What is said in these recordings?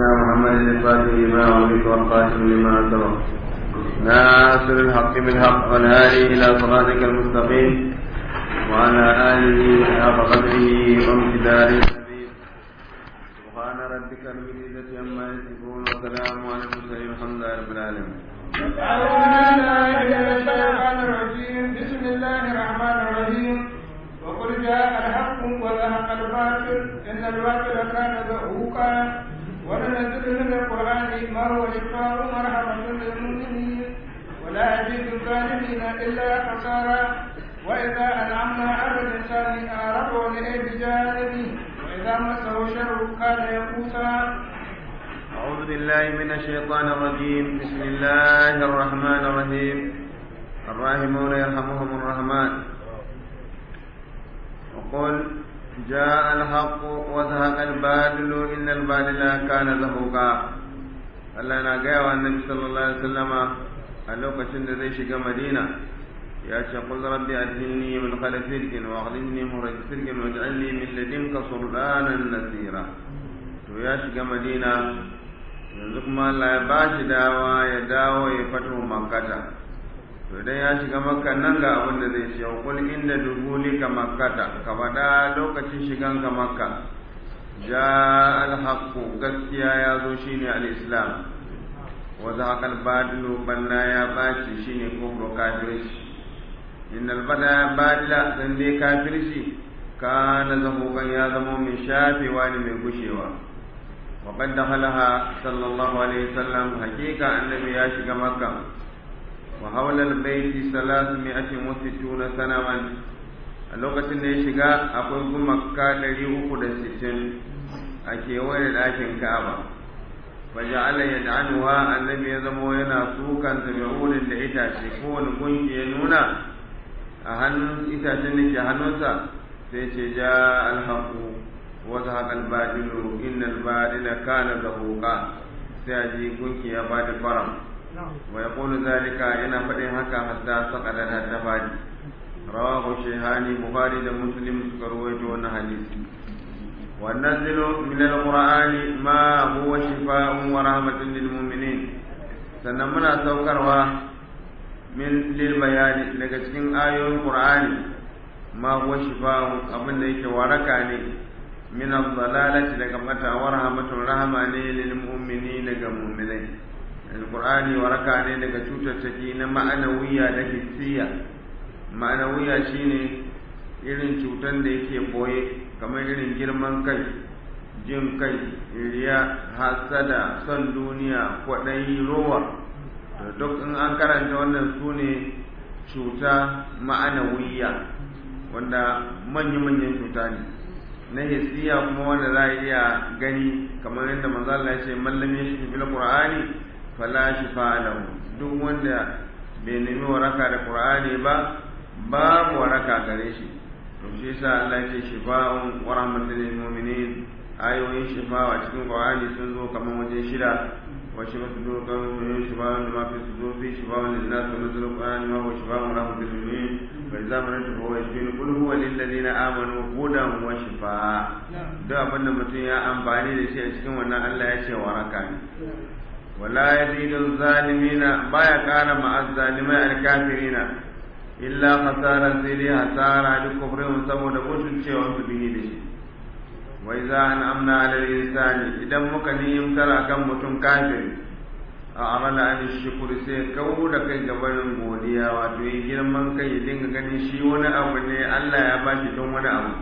سيدنا محمد الفاتح لما أغلق والقاسم لما سبق ناصر الحق بالحق والهادي إلى صراطك المستقيم وعلى آله حق قدره وامتداره سبحان ربك رب العزة عما يصفون وسلام على المرسلين الحمد لله رب العالمين أعوذ بالله من الشيطان الرجيم بسم الله الرحمن الرحيم وقل جاء الحق وزهق الباطل إن الباطل كان زهوقا وننزل من القرآن ما هو شفاء ورحمة للمؤمنين ولا يزيد الظالمين إلا خسارا وإذا أنعمنا على الإنسان أعرض ولئي بجانبه وإذا مسه شر كان يئوسا أعوذ بالله من الشيطان الرجيم بسم الله الرحمن الرحيم الراحمون يرحمهم الرحمن وقل جاء الحق وزهق الباطل إن الباطل كان زهوقا Allah na gaya wa annabi sallallahu alaihi wasallama a lokacin da zai shiga Madina ya ce qul rabbi adhilni min khalfi sirkin wa akhlifni muraj sirkin waj'al li min ladunka sultanan nasira to ya shiga Madina yanzu kuma Allah ya ba shi dawa ya dawo ya fito makkata to idan ya shiga makka nan ga abin da zai ce kul inda dubuli ka makkata ka faɗa lokacin shigan ka makka ja alhaqu gaskiya ya zo shine al-islam wa zaqa al-badilu banna ya baci shine kufru kafirci innal bada badila dan dai kafirci kana zahukan ya zama mai shafewa ne mai gushewa وقد دخلها صلى الله عليه وسلم حقيقة النبي ياشق مكة وحول البيت ثلاثمائة وستون سنة a lokacin da ya shiga akwai gumaka ɗari uku da sittin a kewaye da ɗakin ka'aba waje Allah ya da'anuwa annabi ya zamo yana sukan zabi'unin da itace kowane gunki ya nuna a hannun itacen da ke hannunsa sai ce ja alhaku وزهق الباطل إن الباطل كان زهوقا سيأتي كنك يا بادي فرم ويقول ذلك إن فتح هكا حتى سقطت التفادي رواه الشيخاني بخاري ومسلم سكرويت حديث وننزل من القرآن ما هو شفاء ورحمة للمؤمنين سنمنا سوكروا من للبيان لكتكين آية القرآن ما هو شفاء أبن ليك وركاني min ad-dalalati daga mata wa rahmatun rahama ne lil mu'mini daga mu'minai alqur'ani waraka ne daga cutattaki na ma'anawiya da hissiya ma'anawiya shine irin cutan da yake boye kamar irin girman kai jin kai riya hasada son duniya kwaɗayi rowa to duk in an karanta wannan su ne cuta ma'anawiya wanda manya-manyan cuta ne na hisiya kuma wanda za a iya gani kamar yadda manzo Allah ya ce mallam ya shi bil qur'ani fala shifa lahu duk wanda bai nemi waraka da qur'ani ba babu waraka gare shi to shi yasa Allah ya ce shifa'un wa rahmatul lil mu'minin ayoyin shifawa cikin qur'ani sun zo kamar waje shida wa shifa sudur kan shifa'un ma fi sudur fi shifa'un lin nas wa nuzul qur'ani ma huwa shifa'un rahmatul lil mu'minin فإذا مرضت فهو يشفين قل هو للذين آمنوا هدى وشفاء duk abin da mutum ya amfani da shi a cikin wannan Allah ya ce waraka ne wala yazidu zalimina baya kara ma azzalimai alkafirina illa khasara sai dai hasara duk kufrin saboda mutuncewa su bihi da shi wa idza an'amna 'ala al-insani idan muka niyyimtar akan mutum kafiri a amala an shukuri sai kawo da kai gabanin godiya wato yi girman kai ya dinga ganin shi wani abu ne Allah ya ba shi don wani abu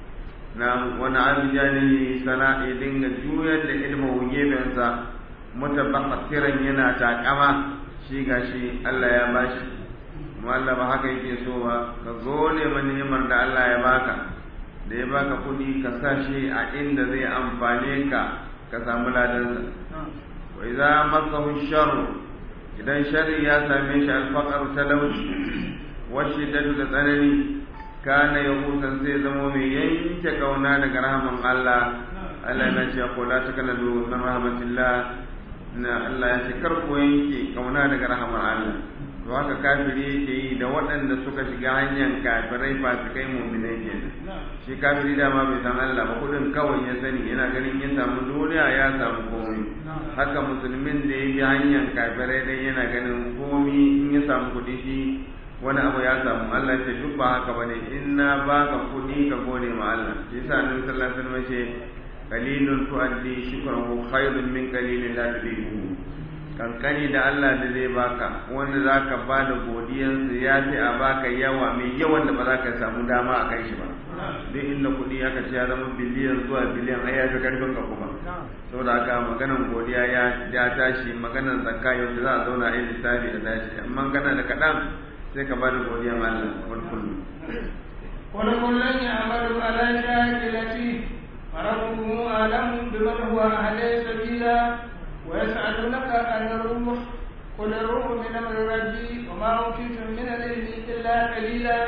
na wani abu jani sana ya dinga juyar da ilmin gefensa mutabakasiran yana takama shi ga shi Allah ya ba shi kuma Allah ba haka yake so ba ka gode ma ni'imar da Allah ya baka da ya baka kuɗi ka sa shi a inda zai amfane ka ka samu ladansa wa idza masahu sharru idan sharri ya same shi alfaqar talauci wa shiddatu da tsanani kana yahusan sai zamo mai yanke kauna daga rahaman Allah Allah na ce ko la takalalu min rahmatillah na Allah ya ce kar ku yanke kauna daga rahaman Allah to haka kafiri yake yi da waɗanda suka shiga hanyar kafirai fasikai mu'minai kenan shi kafiri dama bai san Allah ba kudin kawai ya sani yana ganin ya samu duniya ya samu komai haka musulmin da ya bi hanyar kafirai dai yana ganin komai in ya samu kudi shi wani abu ya samu Allah ce duk ba haka bane in na baka kudi ka gode ma Allah shi yasa Annabi sallallahu alaihi wasallam ce qalilun tuaddi shukrahu khairun min qalilin la tudihu kankani da Allah da zai baka wanda zaka ba da godiyarsa ya fi a baka yawa mai yawan da ba za ka samu dama a kai shi ba duk inda kuɗi aka ce ya zama biliyan zuwa biliyan ai ya fi karfin ka kuma saboda haka maganan godiya ya ya tashi maganan zakka yau da za a zauna a yi lissafi da tashi amma kana da kaɗan sai ka ba da godiyan Allah wani kullum. wani kullum ya amalu ala shakilati فربه أعلم بمن هو أهل سبيلا ويسألونك عن الروح قل الروح من أمر ربي وما أوتيتم من العلم إلا قليلا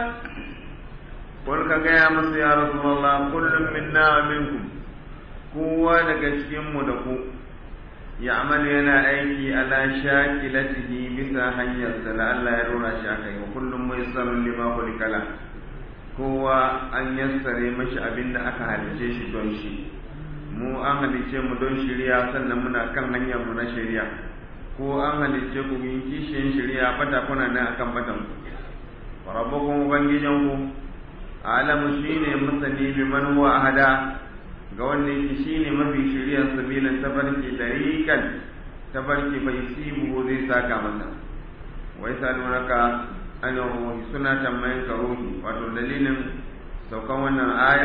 قل كجاء مصر يا رسول الله كل منا ومنكم kowa daga cikinmu da ku ya amal yana aiki ala shakilatihi bisa hanyar da Allah ya rora shi akai wa kullum mai sarun lima kulikala kowa an yassare mashi abin da aka halice shi don shi mu an halice mu don shirya sannan muna kan hanyar mu na shirya ko an halice ku yin kishiyin shirya bata kuna nan akan batan ku rabbukum ubangijan ku alamu shine masani bi man huwa ahada ga wanda yake shine mafi shiryan sabilan tabarki tariqan tabarki bai sibu zai saka masa wai salunaka an ruhi suna tambayin ka ruhi wato dalilin saukan wannan aya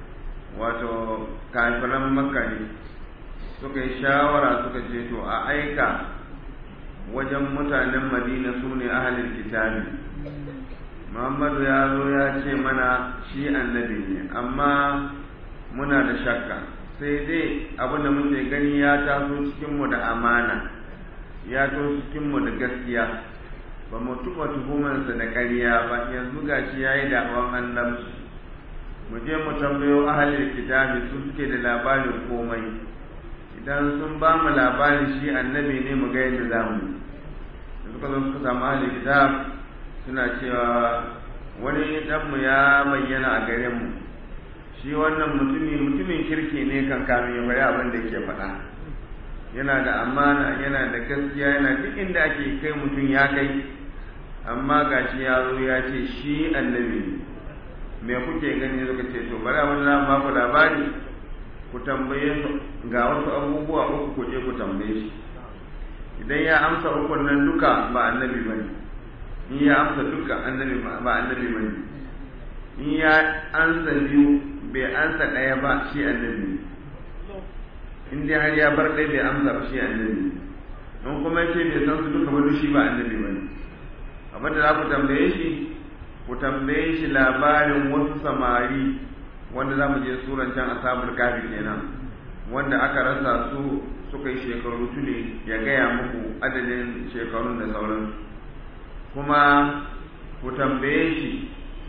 wato kafiran makka ne suka yi shawara suka ce to a aika wajen mutanen madina su ne ahalin kitabi muhammadu ya zo ya ce mana shi annabi ne amma muna da shakka sai dai abinda muke gani ya taso cikinmu da amana ya taso cikinmu da gaskiya ba mu tuba tuhumarsa da ƙarya ba yanzu gashi ya yi da'awan annabci mu je mu tambayo ahalin kitabi su suke da labarin komai idan sun ba mu labarin shi annabi ne mu ga yadda za mu da suka zo suka samu ahalin kitab suna cewa wani ɗanmu ya bayyana a gare mu shi wannan mutumi mutumin kirki ne kan kamin ya faɗi abin da ke faɗa yana da amana yana da gaskiya yana duk inda ake kai mutum ya kai amma gashi ya zo ya ce shi annabi ne me kuke gani suka ce to bari abin da ba ku labari ku tambaye su ga wasu abubuwa uku ku je ku tambaye shi idan ya amsa ukun nan duka ba annabi bane in ya amsa duka annabi ba annabi bane in ya ansa biyu bai ansa ɗaya ba shi annabi ne in dai har ya bar ɗaya bai amsa ba shi annabi don kuma ce bai san su duka ba shi ba annabi ba ne abin da za ku tambaye shi ku tambaye shi labarin wasu samari wanda za mu je suran can asabul kafi kenan wanda aka rasa su suka yi shekaru tuli ya gaya muku adadin shekarun da sauransu kuma ku tambaye shi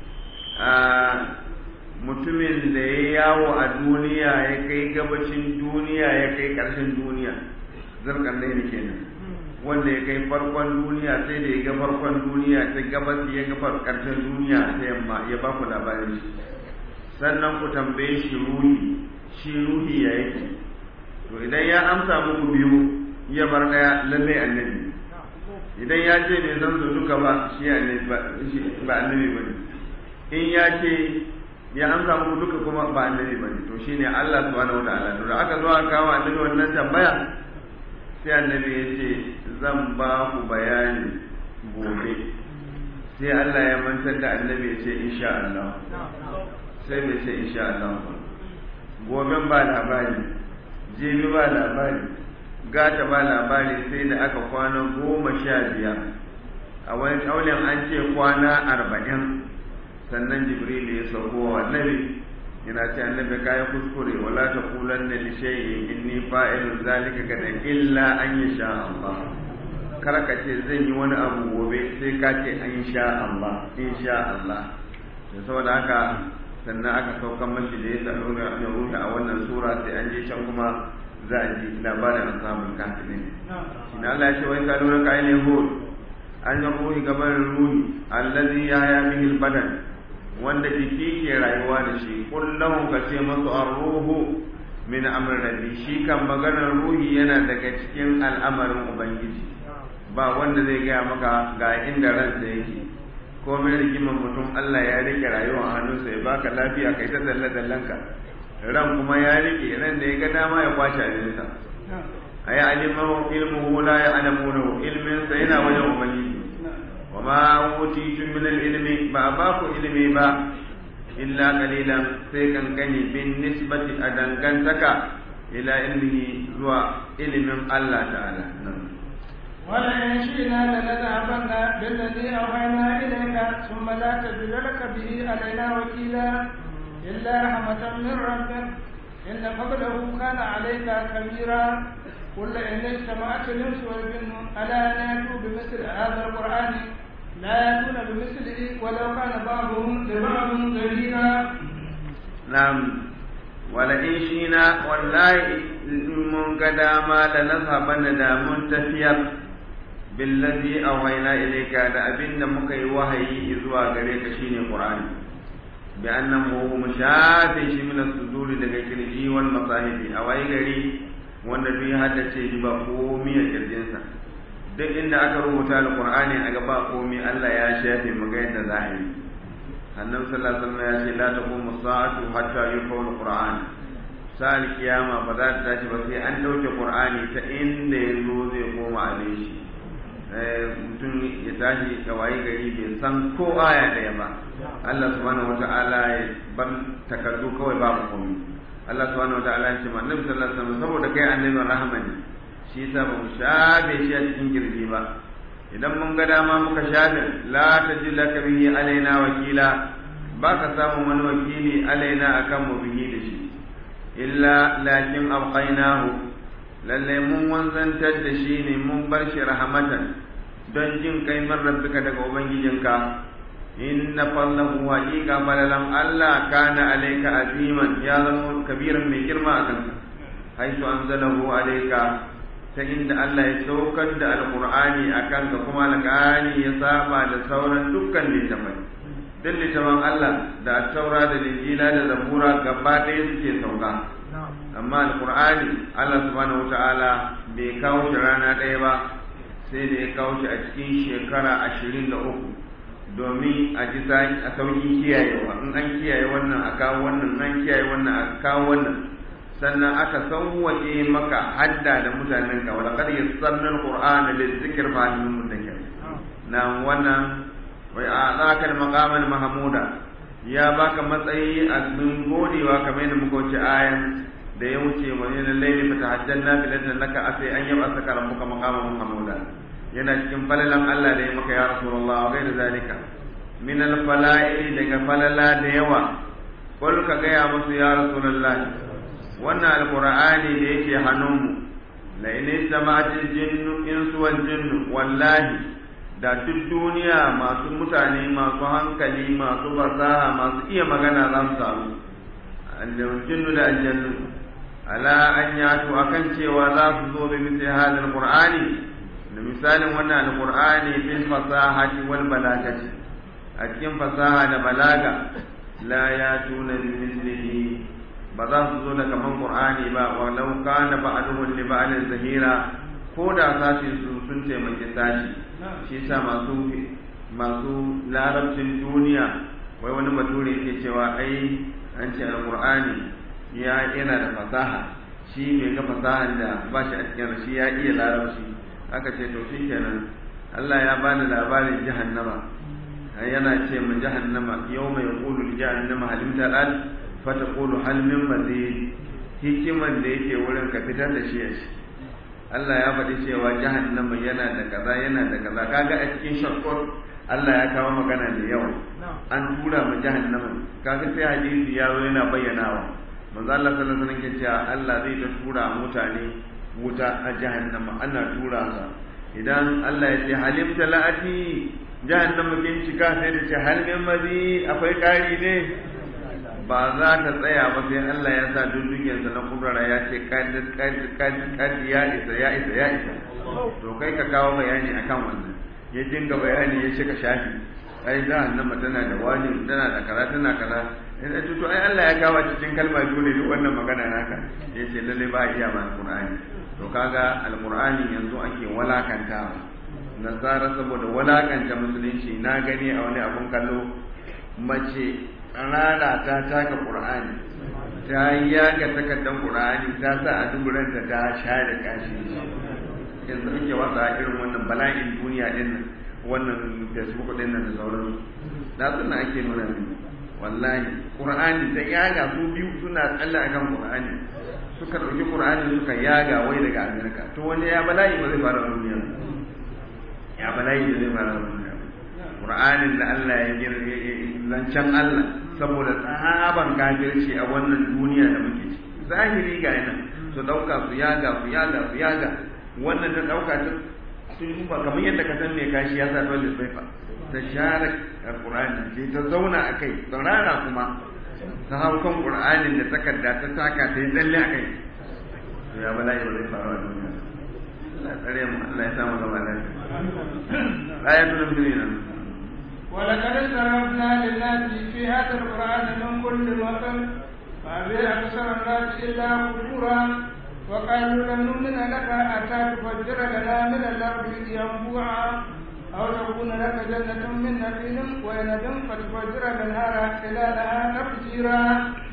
a mutumin da ya yawo a duniya ya kai gabacin duniya ya kai ƙarshen duniya zarkan da ne kenan wanda ya kai farkon duniya sai da ya ga farkon duniya ta gabas ya ga ƙarshen duniya ta yamma ya ba ku labarin shi sannan ku tambaye shi ruhi shi ruhi ya yake to idan ya amsa muku biyu ya bar ɗaya lallai annabi idan ya ce bai san su duka ba shi ba annabi ba ne in ya ce ya amsa muku duka kuma ba annabi bane to shine Allah subhanahu wataala to da aka zo aka kawo annabi wannan tambaya sai annabi ya ce zan ba ku bayani gobe sai Allah ya mantar da annabi ya ce insha Allah sai bai ce insha Allah gobe ba labari jibi ba labari gata ba labari sai da aka kwana goma sha biyar a wani kaulin an ce kwana arba'in sannan jibril ya sauko wa annabi yana ce annabi kayan kuskure wala ta kulan da lishayi inni fa'ilun zalika gada illa an yi sha Allah kar ka ce zan yi wani abu gobe sai ka ce an sha Allah in sha Allah to saboda haka sannan aka saukan mashi da ya tsaro da ruhi a wannan sura sai an je can kuma za a ji labarin samun kafirin shi na Allah ya ce wai ka lura kayan yahud an yi ruhi gaban ruhi allazi ya ya bihi badan wanda jiki ke rayuwa da shi kullum ka ce masu arruhu min amr rabbi shi kan maganar ruhi yana daga cikin al'amarin ubangiji ba wanda zai gaya maka ga inda ransa yake ko mai rigiman mutum Allah ya rike rayuwa a hannunsa ya baka lafiya kai ta dalle dallanka ran kuma ya rike ran da ya ga dama ya kwace abinsa ayi alimahu ilmuhu la ya'lamuhu ilmin sa yana wajen ubangiji wa ma utitu min al-ilmi ba ba ku ilmi ba illa qalilan sai kankani bin nisbati a dangantaka ila ilmihi zuwa ilimin Allah ta'ala ولئن شئنا لنذهبن بالذي أوحينا إليك ثم لا تجد لك به علينا وكيلا إلا رحمة من ربك إن فضله كان عليك كبيرا قل إن اجتمعت الإنس والجن ألا يأتوا بمثل هذا القرآن لا يأتون بمثله ولو كان بعضهم لبعض ظهيرا نعم ولئن شئنا والله من قداما لنذهبن دا منتفيا بالذي أوحينا إليك دا أبن مكي وحي إذوا غريك شيني قرآن بأنه مشافي من الصدور daga kirji wal masahibi a waye gari wanda duk ya haddace shi ba komai a kirjinsa duk inda aka rubuta alqur'ani a gaba komai Allah ya shafe mu ga yadda za a yi annabi sallallahu alaihi wasallam ya ce la taqumu sa'atu hatta yuqawla alqur'an sa'al kiyama ba za ta tashi ba sai an dauke qur'ani ta inda yazo zai koma a shi mutum ya tashi ga waye gari bai san ko aya daya ba Allah subhanahu wata'ala ya bar takardu kawai babu komai Allah subhanahu wata'ala ya ce ma annabi sallallahu alaihi wasallam saboda kai annabin rahama ne shi yasa ba mu shafe shi a cikin kirji ba idan mun ga dama muka shafe la tajilla ka bihi alaina wakila ba ka samu wani wakili alaina akan mu bihi da shi illa lakin abqainahu lalle mun wanzantar da shi ne mun bar shi rahmatan don jin kai man rabbika daga ubangijinka inna fallahu haqiqa balalam Allah kana alayka aziman ya zama kabiran mai girma a kanka haitu anzalahu alayka ta inda Allah ya saukar da alqur'ani a kanka kuma alqur'ani ya saba da sauran dukkan littafai duk littafan Allah da taura da linjila da zabura gaba ɗaya suke sauka amma alqur'ani Allah subhanahu wataala bai kawo shi rana ɗaya ba sai da ya kawo shi a cikin shekara ashirin da uku domin a ji a sauki kiyayewa in an kiyaye wannan a kawo wannan an kiyaye wannan a kawo wannan sannan aka sauwaƙe maka hadda da mutanen ka wala qad yassarna alqur'ana lizikr fa hal min mudakkir na wannan wai a zaka maqama mahmuda ya baka matsayi a min godewa kamar yadda muka wuce ayan da ya wuce wa yana laili fa tahajjalna bilatan laka asai an yaba saka rabbuka maqaman mahmuda yana cikin falalan Allah da ya maka ya Rasulullah wa gaira zalika min al-fala'i daga falala da yawa kul ka gaya musu ya Rasulullah wannan alqur'ani da yake hannunmu la in sama'at jinnu insu wal jinnu wallahi da duk duniya masu mutane masu hankali masu fasaha masu iya magana za su samu jinnu da aljannu ala an yatu akan cewa za su zo bi misli hadal qur'ani da misalin wannan alqur'ani fil fasahati wal balagati a cikin fasaha da balaga la yatuna bi mislihi ba za su zo da kaman qur'ani ba wa law kana ba'duhu li ba'din zahira ko da sashi su sun taimaki sashi shi sa masu masu larabcin duniya wai wani bature yake cewa ai an ce alqur'ani ya yana da fasaha shi bai ga fasahan da ba shi a cikin shi ya iya larabci aka ce to shi kenan Allah ya bani labarin jahannama yana ce mu jahannama yau mai yaqulu jahannama halim talal fa taqulu hal min mazid hikiman da yake wurin ka fitar da shi a shi Allah ya faɗi cewa jahannama yana da kaza yana da kaza kaga a cikin shakkar Allah ya kawo magana da yawa an tura mu jahannama kaga sai hadisi ya zo yana bayyanawa manzo Allah sallallahu alaihi wasallam ke cewa Allah zai ta tura mutane wuta a jahannama ana tura sa idan Allah ya ce halim talati jahannama kin cika sai da ce hal min mazi akwai kari ne ba za ta tsaya ba sai Allah ya sa dundugiyar sa na kurara ya ce kad kad kad kad ya isa ya isa ya isa to kai ka kawo bayani akan wannan ya dinga bayani ya cika shafi ai jahannama tana da wani tana da kaza tana kaza in to to ai Allah ya kawo cikin kalma biyu ne duk wannan magana naka yace lalle ba iya ba alqur'ani to kaga alqur'ani yanzu ake walakantawa nasara saboda walakanta musulunci na gani a wani abun kallo mace rana ta taka qur'ani ta yaga takardar qur'ani ta sa a duburanta ta share kashi yanzu ake wasa irin wannan bala'in duniya din nan wannan facebook din nan da sauransu da suna ake nuna mini wallahi qur'ani ta yaga su biyu suna tsalle akan qur'ani suka dauki qur'ani suka yaga wai daga amerika to wanda ya bala'i ba zai fara duniya ya bala'i ba zai fara duniya qur'anin da Allah ya girbe zancen Allah saboda tsaban kafirci a wannan duniya da muke ciki zahiri ga yana su dauka su yaga su yaga su yaga wannan ta dauka ta sun yi ba kamar yadda ka san me kashi ya sa dole sai fa ta share alqur'ani sai ta zauna a kai tsarara kuma ta hau kan qur'anin da takarda ta taka ta yi tsalle a kai to ya bala ya zai faru a duniya Allah tsare mu Allah ya samu gaba lafiya ayatul mu'minin ولقد صرفنا للناس في هذا القرآن من كل مثل فأبي أكثر الناس إلا كفورا وقالوا لن نؤمن لك حتى تفجر لنا من الأرض ينبوعا أو تكون لك جنة من نخيل وعنب فتفجر الأنهار خلالها تفجيرا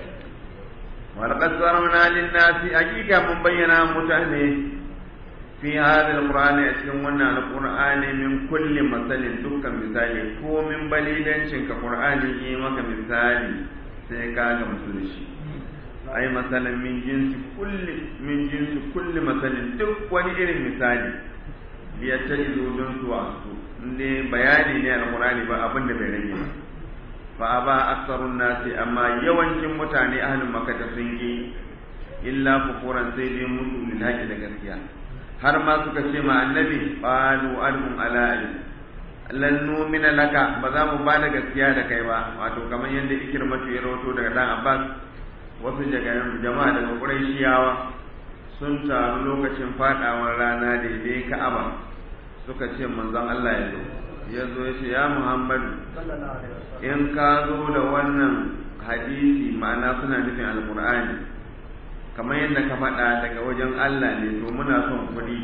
ولقد صرفنا للناس حقيقة من بينا متهمه في هذا القرآن أتكلم القرآن من كل مثل دكا مثالي كو من بليدن شنك قرآن إيمك مثالي سيكاك مسلشي ai masalan min jinsi kulli min jinsi kulli masalin duk wani irin misali ya ta izo don su wasu inda bayani ne alqur'ani ba abin da bai rage ba fa aba aksarun nasi amma yawancin mutane ahlul makka sun yi illa kufuran sai dai musu lil haqi da gaskiya har ma suka ce ma annabi qalu alhum ala lan numina laka ba za mu ba da gaskiya da kai ba wato kamar yadda ikirmatu ya rawato daga dan abbas wasu jama'a daga ƙuraishiyawa sun taru lokacin faɗawar rana daidai ka'aba suka ce manzon Allah ya zo ya zo ya ce ya Muhammadu in ka zo da wannan hadisi ma'ana suna nufin alkur'ani kamar yadda ka faɗa daga wajen Allah ne to muna son kuɗi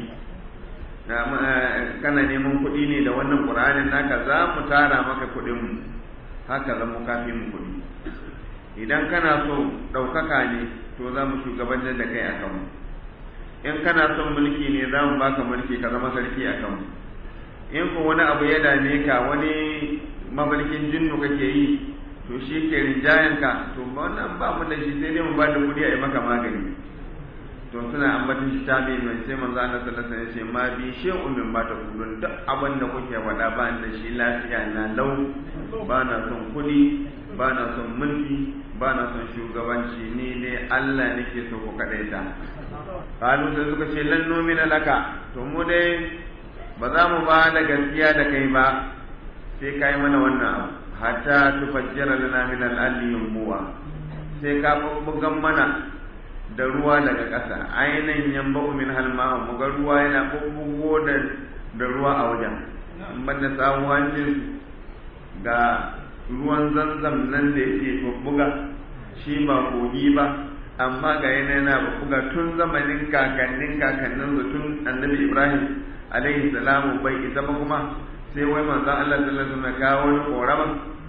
kana neman kuɗi ne da wannan ƙur'anin naka za mu tara maka kuɗinmu haka zan mu kafi mu kuɗi idan kana so ɗaukaka ne to za mu shugabantar da kai a kanmu in kana son mulki ne za mu baka mulki ka zama sarki a kanmu in ko wani abu ya dame ka wani mafarkin jinnu kake yi to shi ke rinjayen ka to wannan ba mu da shi sai dai mu ba da kuɗi a yi maka magani to suna ambatin shi ta mai mai sai manzo Allah sallallahu alaihi wasallam ya ce ma bi shay'un min ba ta kudun duk abin da kuke faɗa ba da shi lafiya na lau ba na son kuɗi ba na son mulki ba na son shugabanci ni ne Allah nake so ku kaɗaita kalu sai suka ce lan nomina laka to mu dai ba za mu ba da gaskiya da kai ba sai ka yi mana wannan abu hatta tufajjira lana min al-alli yumbuwa sai ka bugan mana da ruwa daga ƙasa ainihin yamba min halma mu ga ruwa yana bubbugo da da ruwa a wajen in ban da samu hancin ga ruwan zanzam nan da yake bubbuga shi ba kogi ba amma ga yana yana bubbuga tun zamanin kakannin kakannin su tun annabi ibrahim alaihi salamu bai isa ba kuma sai wai manzo Allah sallallahu alaihi wasallam kawo wani korama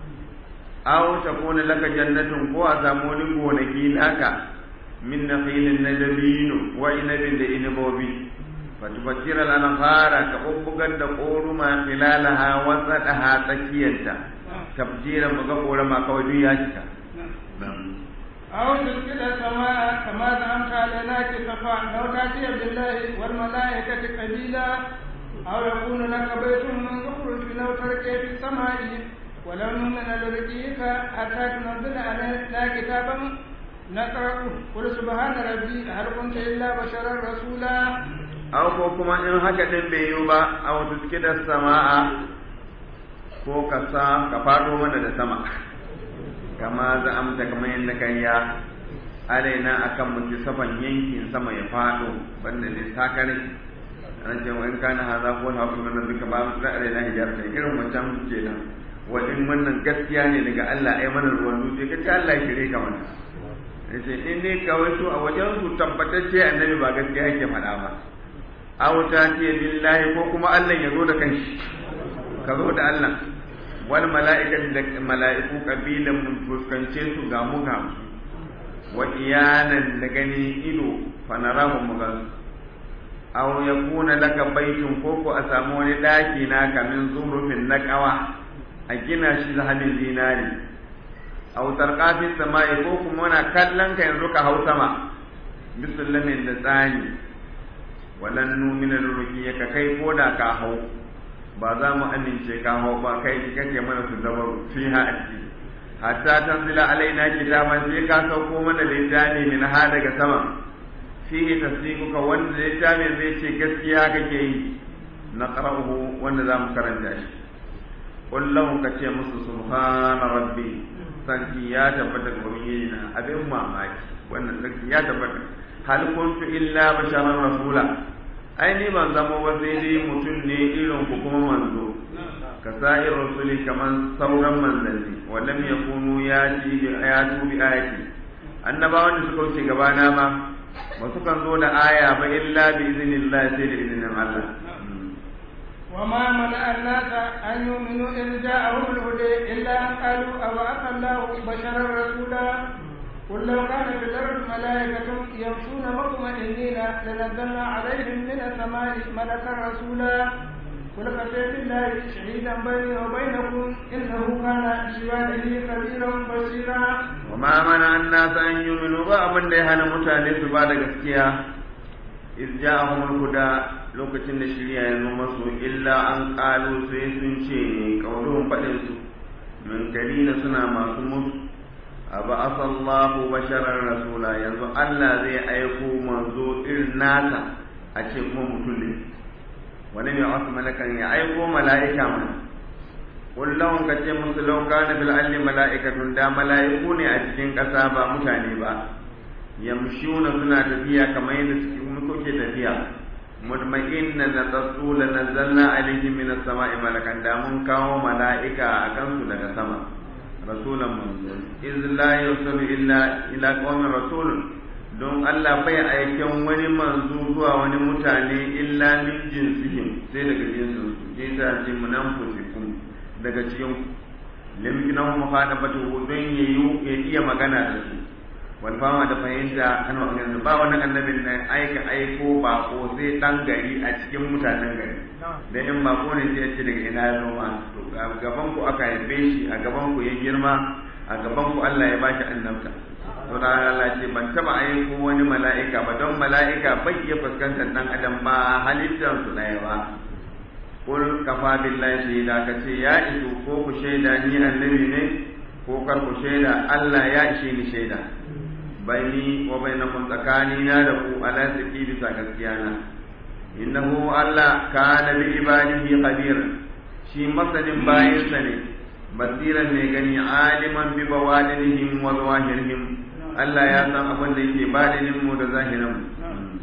aw takuna laka jannatun ko a samu wani gonaki naka min nakhilin nadabinu wa inabin da inabobi fatufajjira al-anhara ka bubbugar da koruma filalaha wa tsadaha tsakiyarta tafjira muga korama kawai duk ya cika أو تسقط السماء كما زعمت علينا كسفا لو تأتي بالله والملائكة قليلا أو يكون لك بيت من زخرف لو تركي في السماء ولو نؤمن لرقيك حتى تنزل علينا كتابا نقرأه قل سبحان ربي هل كنت إلا بشرا رسولا aw ko kuma in haka din bai yiwu ba aw tuskida sama'a ko ka sa ka fado mana da sama kama za amsa kamar yadda kan ya alaina akan mutu safan yankin sama ya fado banda ne sakare an ce in kana haza ko ha kuma nan duka ba mu da alaina hijar ne irin wancan kenan wa in wannan gaskiya ne daga Allah ai mana ruwan dutse ka ce Allah shire ka mana yace in dai kawai su a wajen su tabbatacce annabi ba gaskiya yake faɗa ba aw ta ce billahi ko kuma Allah ya zo da kanshi ka zo da Allah wal mala'ikatu da mala'iku kabilan mun fuskance su ga mu ga mu wa iyanan da gani ido fa narahu mu ga aw yakuna laka baitun ko ko a samu wani daki na kamin zurufin na kawa a gina shi zahabin zinari aw tarqafis sama'i ko kuma wana kallon ka yanzu ka hau sama bisullamin da tsani walan numina ka kai ko da ka hau ba za mu amince ka hau ba kai kake mana su zama fiha a ciki hatta tanzila alaina kitaban sai ka sauko mana littafi min ha daga sama fihi tasdiquka wanda littafin zai ce gaskiya kake yi na qara'uhu wanda za mu karanta shi kullum ka ce musu subhana rabbi sarki ya tabbata ga ubangiji abin mamaki wannan sarki ya tabbata hal kuntu illa basharan rasula ai ni ban zama ba sai dai mutum ne irin ku kuma manzo ka sa'ir rasuli kaman sauran manzanni wa lam yakunu yati bi ayatu bi ayati annabawan da suka wuce gabana ma ba su kan zo da aya ba illa bi iznillah sai da izinin Allah وما منع الناس أن يؤمنوا إذ جاءهم الهدى إلا أن قالوا أبعث الله بشرا رسولا قل لو كان في الأرض ملائكة يمشون مطمئنين لنزلنا عليهم من السماء ملكا رسولا قل كفى بالله شهيدا بيني وبينكم إنه كان بعباده خبيرا بصيرا وما منع الناس أن يؤمنوا بأمن لهنا متعلق بعد gaskiya إذ جاءهم الهدى lokacin da shirya ya zo masu illa an ƙalu sai sun ce ne ƙauruhun faɗinsu min na suna masu mutu أبعث الله بشرا رسولا yanzu Allah zai aiko manzo irin naka a ce kuma mutum ne wani mai wasu malakan ya aiko mala'ika mana kullum ka ce musu lauka na bil alli mala'ikatun da mala'iku ne a cikin ƙasa ba mutane ba yamshuna suna tafiya kamar yadda suke kuke tafiya mutma'inna na tsatsu la nazzalna alaihim min as-sama'i malakan da mun kawo mala'ika a kansu daga sama rasulan manzo iz la yusalu illa ila qaumin rasul don Allah bai aiken wani manzo zuwa wani mutane illa min jinsihim sai daga jinsin su jinsa ji munamfusikum daga cikin limkinan muhadabatu don yayu ya iya magana da su wal fama da fahimta an wa ba wani annabin na aika aiko ba ko sai dan gari a cikin mutanen gari da in ba ko ne sai ya ce daga ina ya zo ma to gaban ku aka haife shi a gaban ku ya girma a gaban ku Allah ya bashi annabta to da Allah ce ban taba aiko wani mala'ika ba don mala'ika bai iya fuskantar dan adam ba halittar su ɗaya ba kul kafa billahi shaida ka ce ya isu ko ku shaida ni annabi ne ko kar ku shaida Allah ya ishe ni shaida baini wa bainakum tsakanina da ku ala saki bisa gaskiya na innahu Allah kana bi ibadihi khabir shi masanin bayansa ne basiran ne gani aliman bi bawadinihim wa zawahirihim Allah ya san abin da yake badinin mu da zahirin mu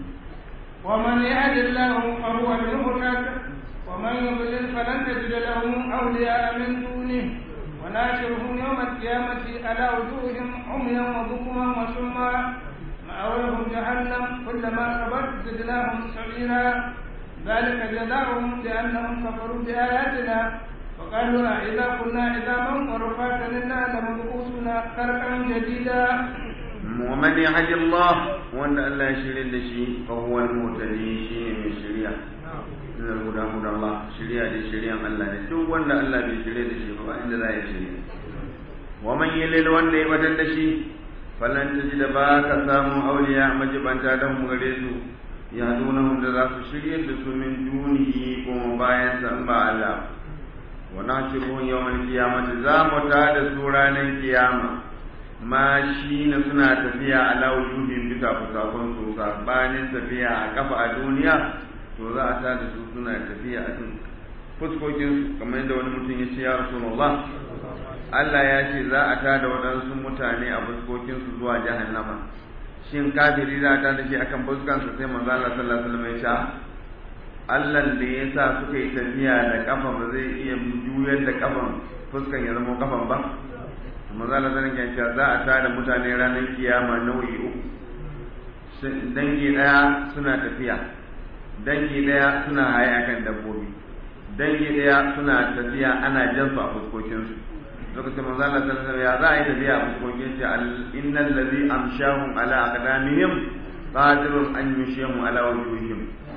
ومن يهد الله فهو المهتد ومن يضلل فلن تجد له أولياء من دونه وناشرهم يوم القيامة على وجوههم عميا وبكما وسما مأواهم جهنم كلما كبرت زدناهم سعيرا ذلك جزاؤهم بأنهم كفروا بآياتنا وقالوا إذا كنا عظاما ورفاتا إنا لمبعوثون خلقا جديدا ومن يهد الله وأن الله يشري لشيء فهو المهتدي شيء من الشريعة إن الهدى هدى الله شريعة دي شريعة الله دuk wanda Allah bai shirye da shi ba inda za ya shirye wa man yalil wanda ya batar da shi falan taji da ba ka samu auliya majibanta dan mu gare su ya dunahum da za su shirye da su min dunihi kuma bayan san ba Allah wa nashiru yawmal qiyamati za mu ta da su ranar kiyama ma shi na suna tafiya ala wujuhin bisa fusakon su sabanin tafiya a kafa a duniya to za a ta da su suna tafiya a cikin fuskokin kamar yadda wani mutum ya ce ya rasulullah Allah ya ce za a tada waɗansu mutane a fuskokinsu zuwa jahannama shin kafiri za a tada shi akan fuskansa sai manzo Allah sallallahu alaihi wasallam ya ce Allah da ya sa suka yi tafiya da kafa ba zai iya juyar da kafan fuskan ya zama kafan ba maza Allah zan ya cewa za a tada mutane ranar kiyama nau'i uku dangi daya suna tafiya dangi daya suna haye akan dabbobi dangi daya suna tafiya ana jansu a fuskokinsu lokacin manzo Allah sallallahu alaihi ya za a yi tafiya a fuskokin shi innal ladhi amshahum ala aqdamihim qadirun an yushihim ala wujuhihim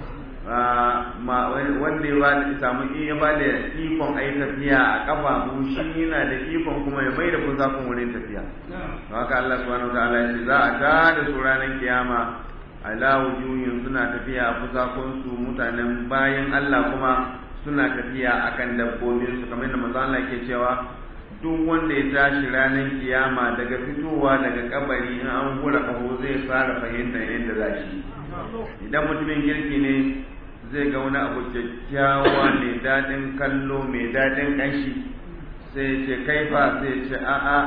wanda ya ba da samu iya ba da ikon a yi tafiya a kafafu shi yana da ikon kuma ya mai da fusakun wurin tafiya haka Allah subhanahu ta'ala ya ce za a ta da su ranar kiyama ala wujuhin suna tafiya a fusakun su mutanen bayan Allah kuma suna tafiya akan dabbobin su kamar da manzo Allah ke cewa duk wanda ya tashi ranar kiyama daga fitowa daga kabari in an hura kaho zai fara fahimtar yadda za shi idan mutumin kirki ne zai ga wani abu kyakkyawa mai daɗin kallo mai daɗin ƙanshi sai ce kai fa sai ce a'a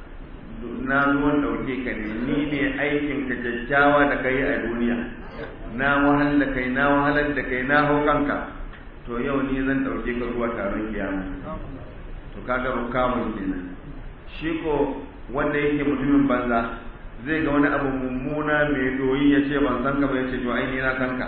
na zuwan ɗauke ka ne ni ne aikin ka kyakkyawa da kai a duniya na wahal da kai na wahalar da kai na hau kanka to yau ni zan ɗauke ka zuwa taron kiyama to kaga rukamun kenan shi ko wanda yake mutumin banza zai ga wani abu mummuna mai doyi ya ce ban san ka ba ya ce to ai ni na san ka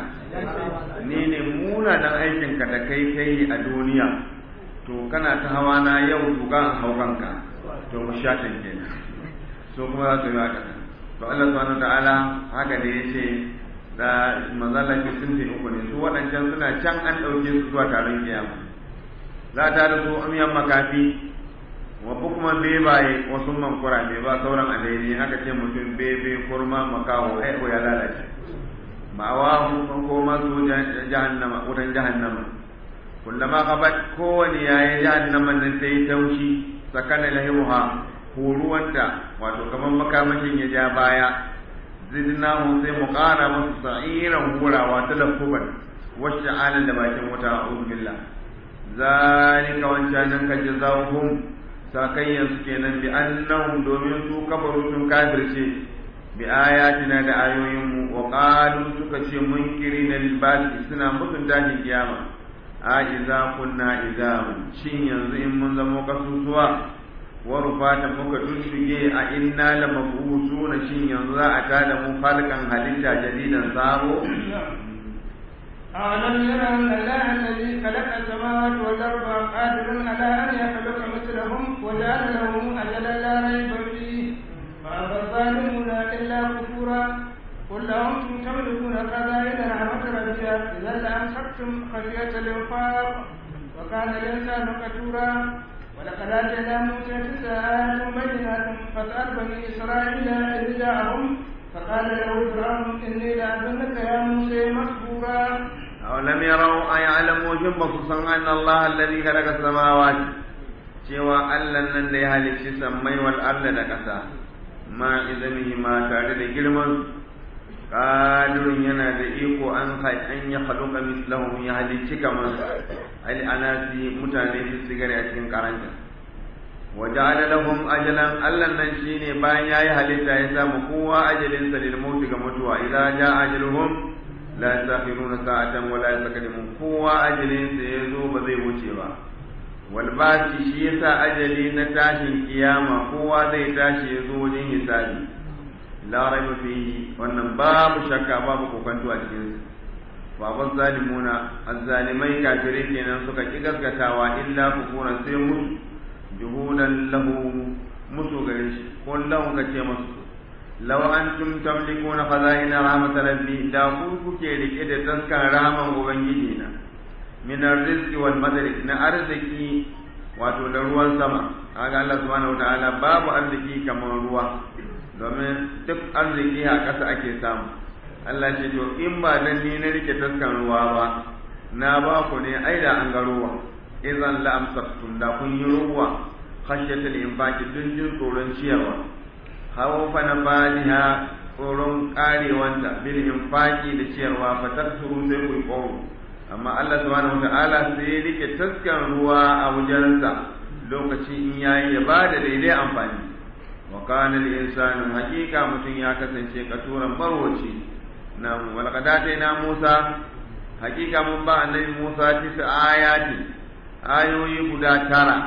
ni ne muna dan aikin ka da kai kai a duniya to kana ta hawa na yau to ga hau kanka to mu shatan kenan so kuma za su yi haka to Allah subhanahu ta'ala haka da yace da mazalaki sun fi uku ne su waɗancan suna can an ɗauke su zuwa taron kiyama za ta da su amiyan makafi wa bukman bebaye wasu man kurame ba sauran alaini aka ce mutum bebe kurma makaho ai ya lalace ma'awahu kan koma su jahannama wutan jahannama kullama qabat kowani yayi jahannama nan sai taushi sakana lahimuha huruwanta wato kamar makamashin ya ja baya zidnahu sai mu ƙara musu sa'iran hurawa talaffuban wacce alan da bakin wuta a'udhu billah zalika wancanan ka jazawhum sakayyan su kenan bi annahum domin su kafaru sun kafirce bi ayatina da ayoyin mu wa qalu suka ce munkirina lil ba'th suna mutun tashin kiyama a iza kunna izaman shin yanzu in mun zamo kasusuwa wa rufata muka dudduge a inna la mabusuna shin yanzu za a tada mu falkan halitta jadidan sabo أعلم يرى أن الله الذي خلق السماوات والأرض قادر على أن يخلق مثلهم وجعل لهم أجلا لا ريب فيه فأبى الظالمون إلا كفورا قل لهم تملكون خزائن رحمة ربك إذا لأمسكتم خشية الإنفاق وكان الإنسان كفورا ولقد آتينا موسى تسع آيات بينات فاسأل بني إسرائيل إذ جاءهم فقال له فرعون إني لأظنك يا موسى مسحورا أولم يروا أيعلموا شن بصصا أن الله الذي خلق السماوات cewa Allah nan da ya halicci sammai wal arda da ƙasa ma izamihi ma tare da girman qadirun yana da iko an an ya khaluqa mislahum ya halicci kamar al anasi mutane su sigare a cikin karanta wa ja'ala lahum ajalan Allah nan shine bayan yayi halitta ya samu kowa ajalin sa lil mauti ga mutuwa idza ja'a ajaluhum la yastakhiruna sa'atan wa la yastaqdimun kowa ajalin sa yazo ba zai wuce ba wal basi shi yasa ajali na tashin kiyama kowa zai tashi yazo wajen hisabi la raiba fihi wannan babu shakka babu kokanto a cikin sa baban zalimuna azzalimai kafirai kenan suka ki gaskatawa illa kufuran sai mutu juhudan lahu musu gare shi ko lahu ka ce masu law antum tamlikuna khaza'ina rahmat rabbi da ku kuke rike da taskan rahman ubangiji na min arziki wal madari na arziki wato da ruwan sama kaga Allah subhanahu wataala babu arziki kamar ruwa domin duk arziki a ƙasa ake samu Allah ce to in ba dan ni na rike taskan ruwa ba na ba ku ne ai da an ga ruwa idan la amsaktum da kun yi ruwa khashyatul infaqi dun jin tsoron ciyarwa hawfa na fadiha tsoron karewanta bil infaqi da ciyarwa fa taksuru sai ku qawm amma Allah subhanahu wataala sai ya rike taskan ruwa a wajensa lokaci in yayi ya bada daidai amfani wa kana al insanu hakika mutum ya kasance katuran barwaci na walqad na Musa hakika mun ba annabi Musa tisa ayati ayoyi guda tara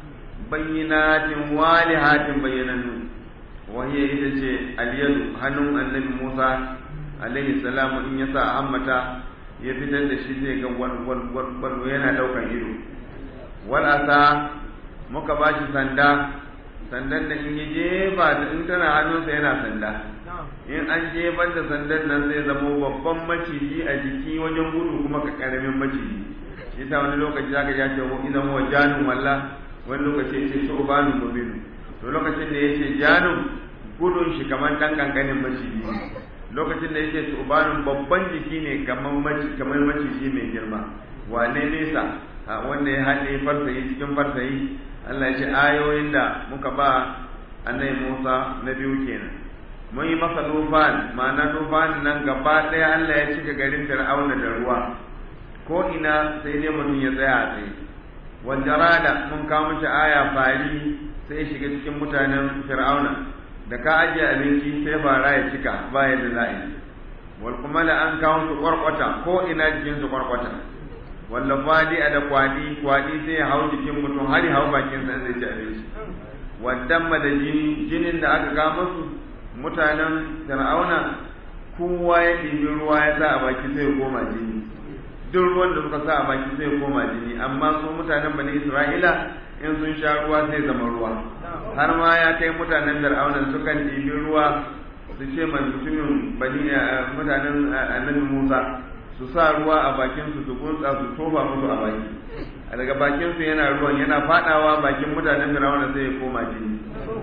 bayyinatin walihatin bayyanannu wahiya ita ce aliyadu hannun annabi Musa alaihi salamu in ya sa hammata ya fitar da shi zai ga wal yana daukan ido wal asa muka ba shi sanda sandan da in ya jefa ta in tana hannunsa yana sanda in an jefar da sandan nan zai zama babban maciji a jiki wajen gudu kuma ka karamin maciji shi ta wani lokaci zaka ja ce idan wa janun walla wani lokaci ya ce shu'banun mubinu to lokacin da ya ce janun gudun shi kamar dan kankanin maciji lokacin da yake shu'banun babban jiki ne kamar maciji kamar maciji mai girma wane nesa wanda ya haɗe farsayi cikin farsayi Allah ya ce ayoyin da muka ba annabi Musa na biyu kenan mun yi masa dufan ma'ana dufan nan gaba ɗaya Allah ya cika garin Fir'auna da ruwa ko ina sai dai mutum ya tsaya a tsaye wanda mun kawo mishi aya fari sai ya shiga cikin mutanen Fir'auna da ka ajiye abinci sai fara ya cika ba ya da za'i wal kuma da an kawo su kwarkwata ko ina jikin su kwarkwata walla fadi da kwadi kwadi sai ya hau jikin mutum har ya hau bakin sa zai ci abinci waddan da jini jinin da aka ga musu mutanen fir'auna kowa ya ɗibi ruwa ya sa a baki sai ya koma jini duk ruwan da suka sa a baki sai ya koma jini amma su mutanen bani isra'ila in sun sha ruwa sai zama ruwa har ma ya kai mutanen fir'auna sukan ɗibi ruwa su ce mai mutumin bani mutanen annabi musa su sa ruwa a bakin su su gunsa su tofa musu a baki a daga bakin su yana ruwan yana fadawa bakin mutanen Fir'auna sai ya koma jini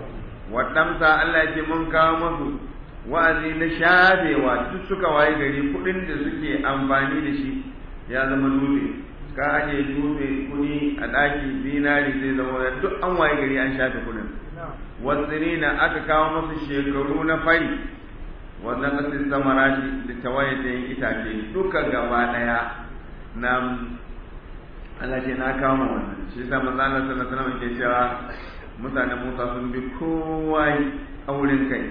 wadamsa Allah ya ce mun kawo musu wa'azi na shafewa duk suka waye gari kudin da suke amfani da shi ya zama dutse ka aje dutse kudi a daki zinari zai zama duk an waye gari an shafe kudin wasirina aka kawo musu shekaru na fari wannan kasin samarati da tawaye da yin itace duka gaba daya na Allah ce na kama wannan shi yasa manzo Allah sallallahu alaihi wasallam ke cewa mutanen Musa sun bi kowa auren kai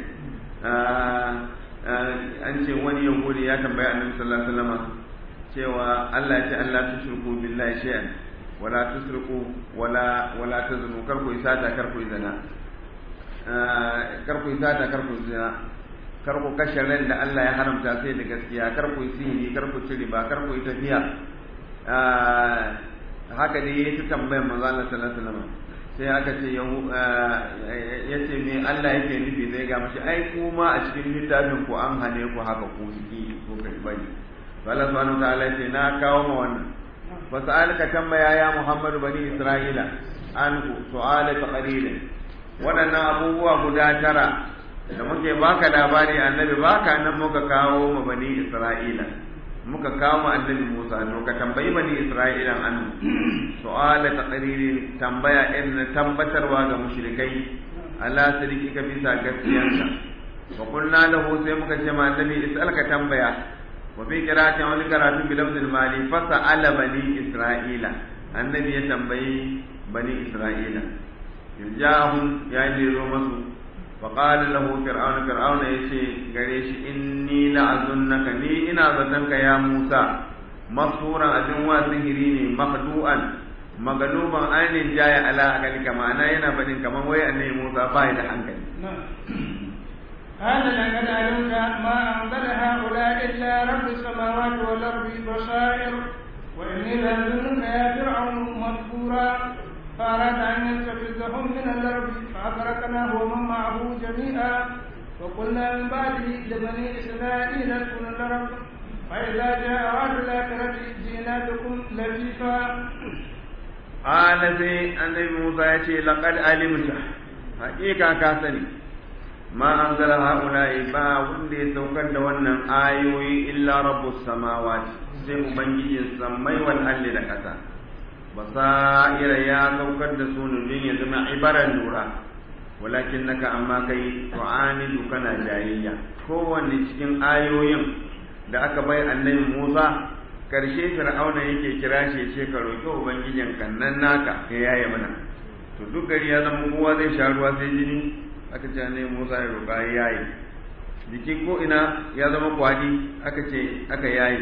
an ce wani yahudi ya tambaya annabi sallallahu alaihi wasallam cewa Allah ya ce Allah tushriku billahi shay'an wala tusriku wala wala tazunu kar ku isata kar ku zina kar ku isata kar ku zina kar ku kashe ran da Allah ya haramta sai da gaskiya kar ku yi sihiri kar ku ci riba kar ku yi tafiya haka dai yayi ta tambayar manzo Allah sallallahu alaihi wasallam sai aka ce ya ce me Allah yake nufi zai ga mashi ai kuma a cikin littafin ku an hane ku haka ku yi ko kai bari Allah subhanahu wa ta'ala ce na kawo ma wannan fasalaka tambaya ya Muhammadu bani Isra'ila an ku su'ala taqrilin waɗannan abubuwa guda tara da muke baka labari annabi baka nan muka kawo ma bani Isra'ila muka kawo ma annabi Musa to ka tambayi bani Isra'ila an su'ala taqririn tambaya in tabbatarwa ga mushrikai ala sirrika bisa gaskiyarka wa qulna lahu sai muka ce ma annabi is'alka tambaya wa fi qira'atin wani karatu bi lafzil mali fa sa'ala bani Isra'ila annabi ya tambayi bani Isra'ila ja'ahum ya je zo masu فقال له فرعون فرعون يشي غريش إني لأظنك ني إنا ظنك يا موسى مصورا أدنوا سهريني مخدوعا مغلوبا أين جاي على أكلك ما أنا ينا بدين كما وي أني موسى بايد عنك قال لقد علمت ما أنزل هؤلاء إلا رب السماوات والأرض بصائر وإني لأظنك يا فرعون مذكورا فأراد أن يستفزهم من الأرض فأغرقناه ومن معه جميعا وقلنا من بعده لبني إسرائيل اسكنوا الأرض فإذا جاء وعد الآخرة جئنا بكم لفيفا قال سي النبي موسى يشي لقد علمت حقيقة كاسني ما أنزل هؤلاء با وندي سوكر دوانا آيوي إلا رب السماوات سي أبنجي السمي والأهل لكتا basaira ya saukar da su ne don ya zama ibaran lura walakin naka amma kai tu'anidu kana jayayya kowanne cikin ayoyin da aka bai annabi Musa karshe fir'auna yake kira shi ce ka roki ubangijin kan nan naka ya yaye mana to duk gari ya zama kowa zai sha ruwa sai jini aka ce annabi Musa ya roka ya yaye jiki ko ina ya zama kwadi aka ce aka yaye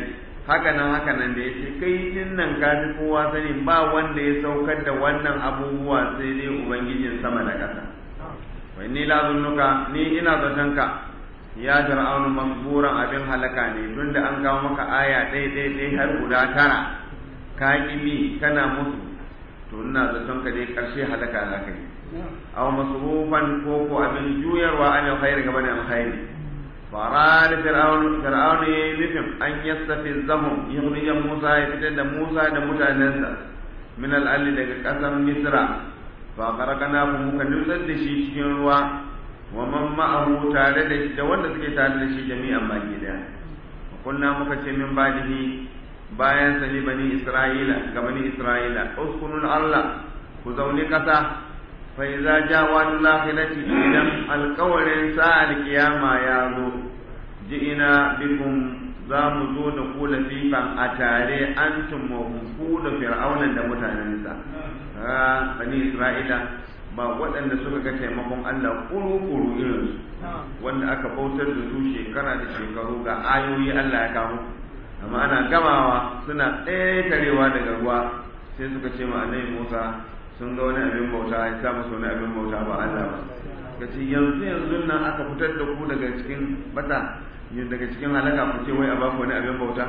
haka nan haka nan da yace kai din nan ka fi kowa sani ba wanda ya saukar da wannan abubuwa sai dai ubangijin sama da ƙasa wa inni la zunnuka ni ina zaton ka ya fir'aunu masburan abin halaka ne tunda an kawo maka aya ɗaya ɗaya ɗaya har guda tara ka bi kana musu to ina zaton ka dai ƙarshe halaka za ka yi aw masrufan ko ko abin juyarwa an alkhairi gaba da alkhairi fara da fir'aun fir'aun ya yi nufin an yastafizahum yukhrija Musa ya fitar da Musa da mutanensa min al'alli daga ƙasar Misra fa qarakana muka nutsar da shi cikin ruwa wa man ma'ahu tare da shi da wanda suke tare da shi jami'an baki daya kunna muka ce min badihi bayan sani bani Isra'ila ga bani Isra'ila uskunul Allah ku zauni kasa fa iza ja wal lakhirati idan alqawlin sa'al qiyama ya zo ji'ina bikum za mu zo da ku lafifan a tare antum wa ku da fir'auna da mutanensa ha bani Isra'ila ba waɗanda suka ga taimakon Allah kuru-kuru irinsu wanda aka bautar da su shekara da shekaru ga ayoyi Allah ya kawo amma ana gamawa suna ƙetarewa daga ruwa sai suka ce ma annabi Musa sun ga wani abin bauta ya sa musu wani abin bauta ba Allah ba kace yanzu yanzu nan aka fitar da ku daga cikin bata daga cikin halaka ku ce wai a baku wani abin bauta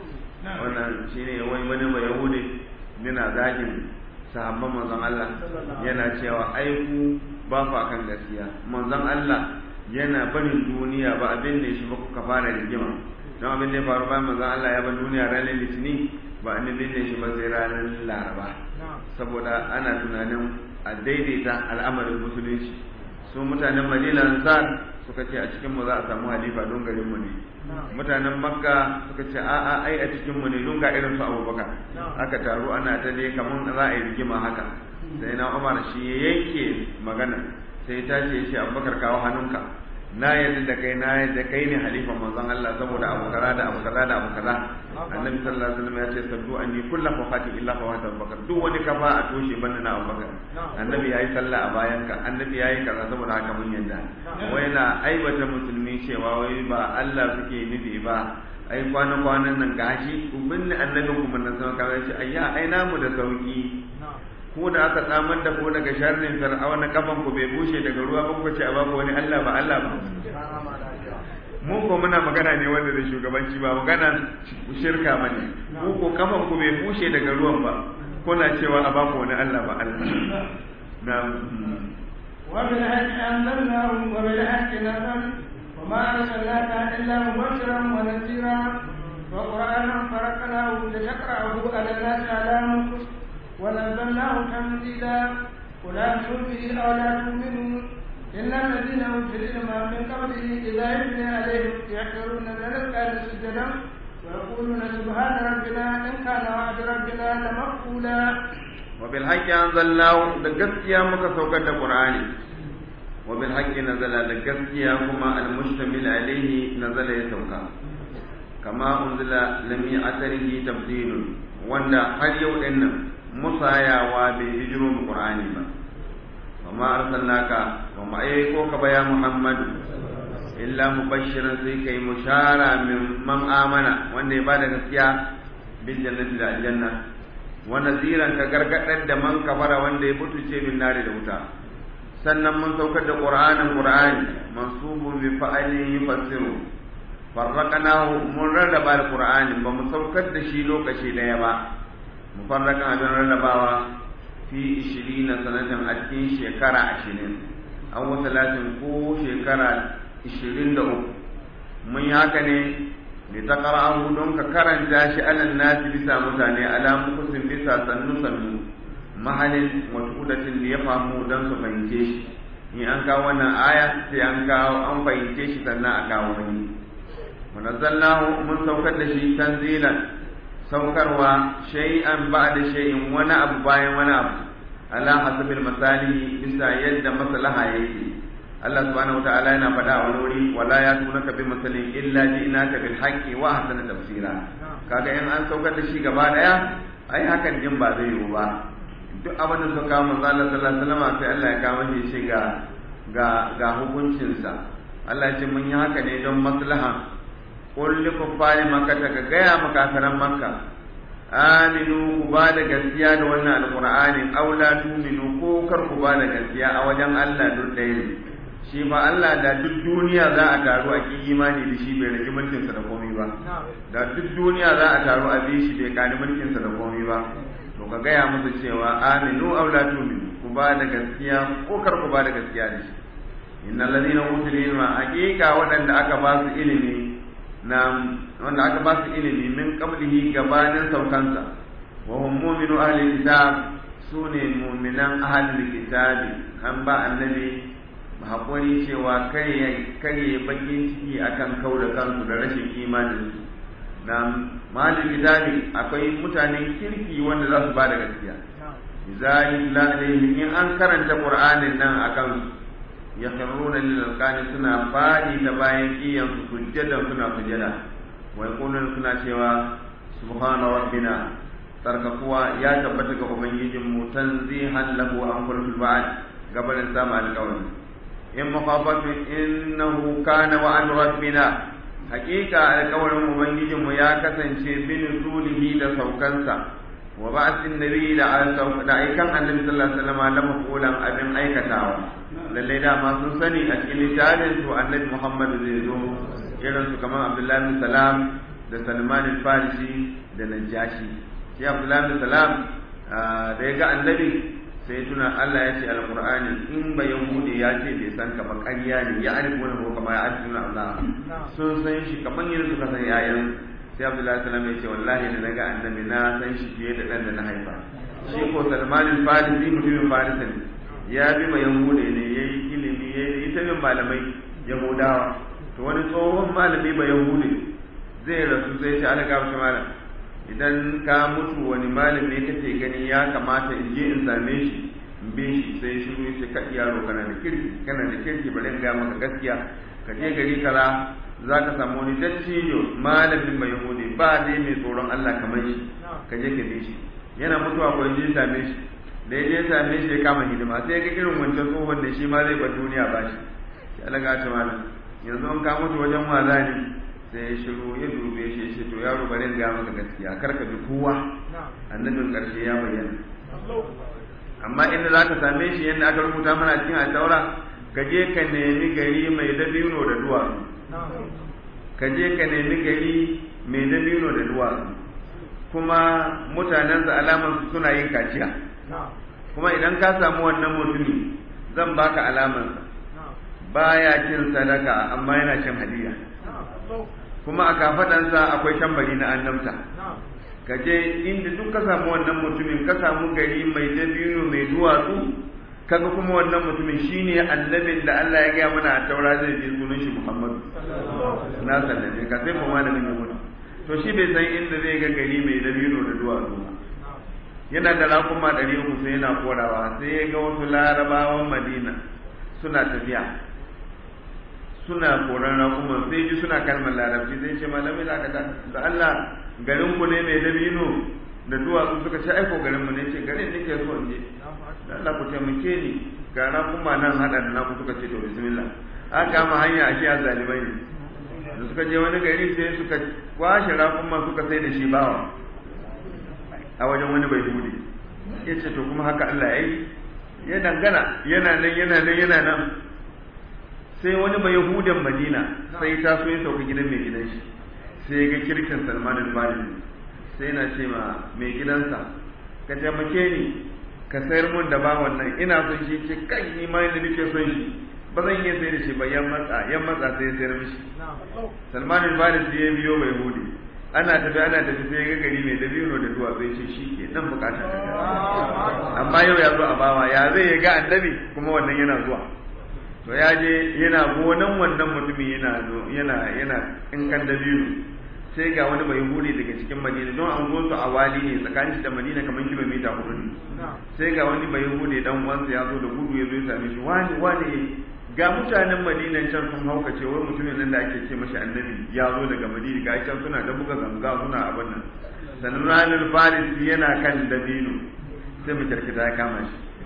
wannan shine wai wani ba yahudi yana zagin sahabban manzon Allah yana cewa ai ku ba ku akan gaskiya manzon Allah yana barin duniya ba abin da shi ba kuka fara rigima don abin da ya faru bayan manzon Allah ya bar duniya ranar litini ba an binne shi ba sai ranar laraba saboda ana tunanin a daidaita al'amarin musulunci su mutanen madina ansar suka ce a cikin mu za a samu halifa don garin mu ne mutanen makka suka ce a'a ai a cikin mu ne don ga irin su abubakar aka taru ana ta dai kamar za a yi rigima haka sai na umar shi ya yanke magana sai ta ce shi abubakar kawo hannunka na yadda da kai na yadda kai ne halifan manzon Allah saboda abu kaza da abu kaza da abu kaza annabi sallallahu alaihi wasallam ya ce saddu anni kullu fawati illa fawata abubakar duk wani kafa a toshe banda na abubakar annabi yayi sallah a bayan ka annabi yayi kaza saboda haka mun yadda wai na aibata musulmi cewa wai ba Allah suke nufi ba ai kwana kwanan nan gashi ubin annabi kuma nan sama kawai ce ayya ai namu da sauki ko da aka tsamar da ko daga sharrin fir'auna kafan ku bai bushe daga ruwa ba ku ce a baku wani Allah ba Allah ba mu ko muna magana ne wanda da shugabanci ba magana shirka ba ne mu ko kafan ku bai bushe daga ruwan ba kuna cewa a baku wani Allah ba Allah na وبالحق أنزلناه وبالحق نزل وما أرسلناك إلا مبشرا ونذيرا وقرآنا فرقناه لتقرأه على الناس على مكث ونزلناه تنزيلا قل آمنوا به أو لا تؤمنوا إن الذين أوتوا العلم من قبله إذا يتلى عليهم يحشرون للأذقان سجدا ويقولون سبحان ربنا إن كان وعد ربنا لمقبولا وبالحق أنزلناه لقسيا مكسوكا القرآن وبالحق نزل لقسيا كما المشتمل عليه نزل يسوكا كما أنزل لم أثره تبديل وأن هل يوم musayawa bai hijiro mu qur'ani ba amma arsalnaka wa ma ayyuko ka baya muhammad illa mubashiran sai kai mushara min man amana wanda ya bada gaskiya bil jannati da aljanna wa naziran ka gargadar da man kafara wanda ya butuce min nare da wuta sannan mun saukar da qur'anin qur'ani mansubun bi fa'alin yufassiru farraqnahu mun rarraba al-qur'ani ba mu saukar da shi lokaci daya ba mufarrakan abin rarrabawa fi ishirina sanatan a cikin shekara ashirin an wata latin ko shekara ishirin da uku mun yi haka ne ne ta ƙara'ahu don ka karanta shi alan nasi bisa mutane alamu kusin bisa sannu sannu mahalin watudatin da ya famu don su fahimce shi in an kawo wannan aya sai an kawo an fahimce shi sannan a kawo wani munazzalnahu mun saukar da shi tanzilan saukarwa shay'an ba'da shay'in wani abu bayan wani abu ala hasabil masalihi bisa yadda maslaha yake Allah subhanahu wataala yana faɗa a wani wuri wala ya tunaka bi masalin illa ji'naka bil haqqi wa ahsana tafsira kaga in an saukar da shi gaba daya ai hakan din ba zai yiwu ba duk abin da suka kawo manzo Allah sallallahu alaihi wasallam sai Allah ya kawo shi ga ga ga hukuncinsa Allah ya ce mun yi haka ne don maslaha qul li kuffari makka ka gaya makafiran makka aminu ku ba da gaskiya da wannan alqur'ani aw la tu'minu ko kar ku ba da gaskiya a wajen Allah duk ɗaya ne shi fa Allah da duk duniya za a taru a ki imani da shi bai rage mulkin sa da komai ba da duk duniya za a taru a bi shi bai kani mulkin sa da komai ba to ka gaya musu cewa aminu aw la tu'minu ku ba da gaskiya ko kar ku ba da gaskiya da shi innal ladina utul ilma haqiqa waɗanda aka ba su ilimi na wanda aka ba su ilimi min qablihi gabanin saukansa wa hum mu'minu ahli kitab sune mu'minan ahli kitabi an ba annabi hakuri cewa kai kai bakin ciki akan kauda kansu da rashin imanin su na mahallin kitabi akwai mutanen kirki wanda za su ba da gaskiya idza yutla alaihim in an karanta qur'anin nan akan su yakhruna lil alqani suna fadi da bayan kiyan su sujjadan suna sujjada wa yaquluna suna cewa subhana rabbina tarkakuwa ya tabbata ga ubangijin mu tanzihan lahu an kullu ba'd gabanin sama alƙawari in mafafatu innahu kana wa an rabbina hakika alƙawarin ubangijin mu ya kasance bin zulihi da saukansa wa ba'athin nabi da da aikan annabi sallallahu alaihi wasallam la maqulan abin aikatawa lalle da ma sun sani a cikin littafin su annabi Muhammad zai zo irin su kamar Abdullahi bin Salam da Salman al-Farisi da Najashi shi Abdullahi bin Salam da ya ga annabi sai tuna Allah ya ce alqur'ani in ba yahudi ya ce bai san ka ba ƙarya ne ya arifu wani ko kamar ya arifu Allah sun san shi kamar yadda suka san yayan sai Abdullahi sallam ya ce wallahi da naga annabi na san shi fiye da dan da na haifa shi ko Salman al-Farisi mutumin Farisa ne ya bi ma yahude ne yayi ilimi yayi ita bin malamai yahudawa to wani tsohon malami ba yahude zai rasu sai ce ana gaba shi malam idan ka mutu wani malami kake gani ya kamata in je in same shi in bi shi sai shiru shi ka yaro kana da kirki kana da kirki bari in ga maka gaskiya ka je gari kaza za ka samu wani dattijo malamin mai yahudi ba dai mai tsoron Allah kamar shi ka je ka bi shi yana mutuwa ko je same shi da ya je same shi ya kama hidima sai ga irin wancan tsohon da shi ma zai ba duniya ba shi ya alaga ta malam yanzu an ka mutu wajen waza ne sai ya shiru ya dube shi ya ce to yaro bari in ga maka gaskiya kar ka bi kowa annabin karshe ya bayyana amma inda za ka same shi yadda aka rubuta mana cikin al'aura ka je ka nemi gari mai dabino da duwatsu ka je ka nemi gari mai dabino da duwatsu kuma mutanensa alamansu suna yin kaciya kuma idan ka samu wannan mutumi zan baka alamansa baya cin sadaka amma yana cin hadiya kuma a kafadansa akwai tambari na annabta ka je inda duk ka samu wannan mutumin ka samu gari mai dabino mai duwatsu kaga kuma wannan mutumin shine annabin da Allah ya gaya mana a taura zai je sunan shi Muhammadu na sallace ka sai kuma malamin ya mutu to shi bai san inda zai ga gari mai dabino da duwatsu ba yana da rakuma ɗari uku sai yana korawa sai ya ga wasu larabawan Madina suna tafiya suna koran rakuman sai ji suna kalmar larabci sai ce malamai da da Allah garin ku ne mai dabino da duwatsu suka ce aiko garin mu ne ce garin nake so in je da Allah ku taimake ni ga rakuma nan hada da naku suka ce to bismillah aka kama hanya a shi zalimai ne da suka je wani gari sai suka kwashe rakuma suka sai da shi bawa a wajen wani bai bude ya ce to kuma haka Allah ya yi ya dangana yana nan yana nan yana nan sai wani bai yahudan madina sai ta so ya sauka gidan mai gidan shi sai ya ga kirkin salman al-farisi sai na ce ma mai gidansa ka taimake ni ka sayar mun da bawan nan ina son shi ce kai ni ma yadda nake son shi ba zan iya sayar da shi ba yan matsa yan matsa sai ya sayar mishi salman al-farisi ya biyo bai yahudi ana tafi ana tafi sai ga gari mai dabino da duwa bai ce shi ke nan bukata ta amma yau ya zo a bawa ya zai ga annabi kuma wannan yana zuwa to ya je yana gonan wannan mutumin yana yana yana in kan dabino sai ga wani bai hure daga cikin madina don an zo su a wali ne tsakanin da madina kamar kilomita hudu ne sai ga wani bai hure dan uwansa ya zo da gudu ya zo ya same shi wani wani ga mutanen madina can sun haukace wai mutumin nan da ake ce mashi annabi ya zo daga madina ga can suna da buga ganga suna abin nan sannan ranar faris yana kan dabino sai mu kirkita ya kama shi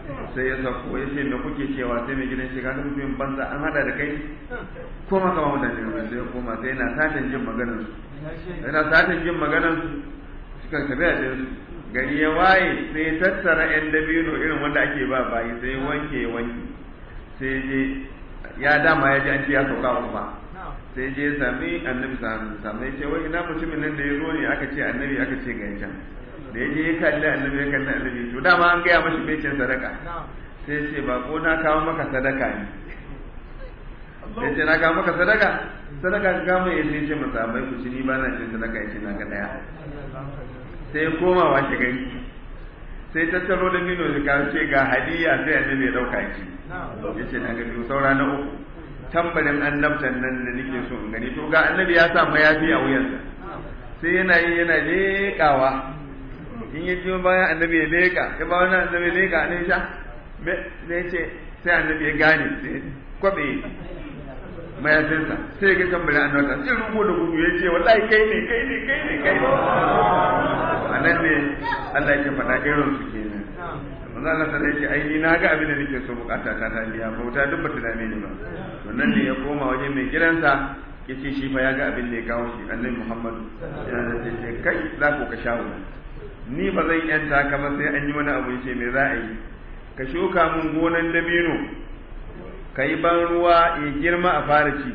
sai ya sauko ya ce me kuke cewa sai mai gidan shi kaga mutumin banza an hada da kai ko ma kama mutane ne sai ya koma sai yana satan jin maganar su yana satan jin maganar su suka tafi a su gari ya waye sai ya tattara yan dabino irin wanda ake ba bayi sai ya wanke ya wanke sai je ya dama ya ji an ce ya sauka ba sai je ya sami annabi sami ya ce wai ina mutumin nan da ya zo ne aka ce annabi aka ce ga can da ya je ya kalli annabi ya kalli annabi to dama an gaya mashi becin sadaka sai ya ce ba ko na kawo maka sadaka ne ya ce na kawo maka sadaka sadaka ka kama ya ce masa bai ku ci ni ba na cin sadaka ya ce na ga daya sai ya koma washe gari sai tattaro da mino da kawo ce ga hadiya sai annabi ya dauka ki ya ce na gani saura na uku tambarin annabtan nan da nake so in gani to ga annabi ya sa mayafi a wuyansa sai yana yi yana leƙawa in ya jiyo bayan annabi ya leƙa ya ba wani annabi ya leƙa ne sha sai ce sai annabi ya gane sai kwabe mayafinsa sai ga tambarin annabtan sai rubo da gudu ya ce wallahi kai ne kai ne kai ne kai ne a nan ne Allah ya faɗa irin su kenan manzo Allah sai ce ai ni na ga abin da nake so bukata ta ta biya bauta duk bata dame ni ba to nan ne ya koma waje mai gidansa yace shi fa ya ga abin da ya kawo shi annabi Muhammad ya ce kai za ku ka shawo ni ba zan yanta ka ba sai an yi wani abu yace me za a yi ka shuka mun gonan dabino ka yi ban ruwa ya girma a fara ci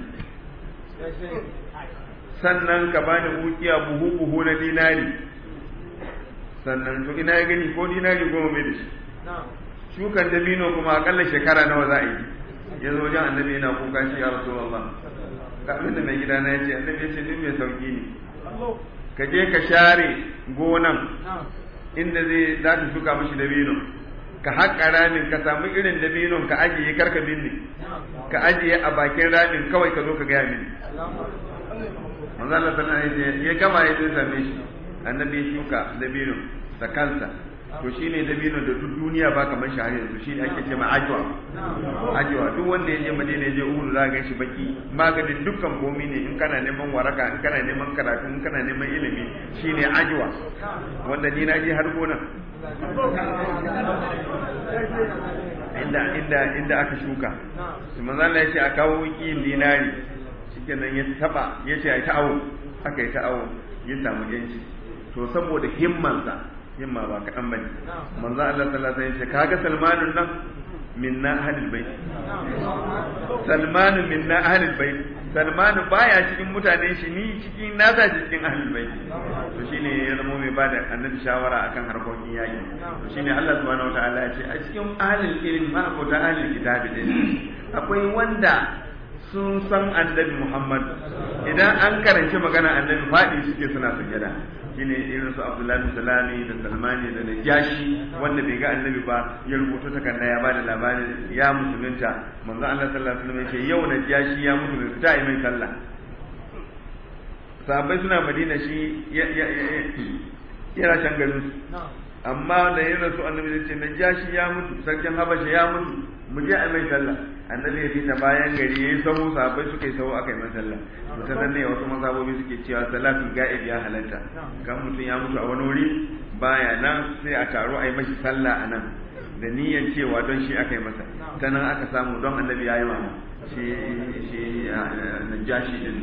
sannan ka bani ukiya buhu buhu na dinari sannan to ina ya gani ko dinari goma mai da shi shukan dabino kuma akalla shekara nawa za a yi ya zo wajen annabi yana kuka shi ya rasu Allah ga abin da mai gida na ya ce annabi ya ce duk mai sauki ne ka je ka share gonan inda zai za ta shuka mashi dabino ka haƙa ramin ka samu irin dabinon ka ajiye karka binne ka ajiye a bakin ramin kawai ka zo ka gaya mini manzo Allah sallallahu alaihi wasallam ya gama ya zo same shi annabi ya shuka dabino da kansa to shine dabino da duk duniya ba kamar shi har yanzu shine ake ce ma ajwa ajwa duk wanda ya je Madina ya je Uhud za ga shi baki maganin dukkan komi ne in kana neman waraka in kana neman karatu in kana neman ilimi shine ajwa wanda ni na je har gona inda inda inda aka shuka su manzo Allah ya ce a kawo wikin dinari shikenan ya taba ya ce ai ta awo aka yi ta awo ya samu yanci to saboda himmansa himma ba kaɗan bane manzo Allah sallallahu alaihi wasallam kaga Salmanun nan minna ahlul bait Salmanu minna ahlul bait Salmanu baya cikin mutanen shi ni cikin nasa cikin ahlul bait to shine ya zama mai bada annabi shawara akan harkokin yaki to shine Allah subhanahu wataala ya ce a cikin ahlul ilmi ma ko ta ahlul kitabi din akwai wanda sun san annabi Muhammad idan an karanci magana annabi faɗi suke suna sujada shine irin su Abdullahi Salami da Salmani da Najashi wanda bai ga annabi ba ya rubuta takarda ya bada labarin ya musulunta manzo Allah sallallahu alaihi wasallam ya ce yau Najashi ya mutu bai fita mai sallah sahabbai suna Madina shi yana can garin su amma da yin rasu annabi zai ce najashi ya mutu sarkin habasha ya mutu mu je a mai sallah annabi ya fita bayan gari yayi sahu sahabbai suka yi sahu aka yi mai sallah to ta nan ne wasu mazhabobi suke cewa salatul ga'ib ya halatta kan mutum ya mutu a wani wuri baya nan sai a taro a yi mashi sallah a nan da niyyar cewa don shi aka yi masa ta nan aka samu don annabi ya yi wa shi shi najashi din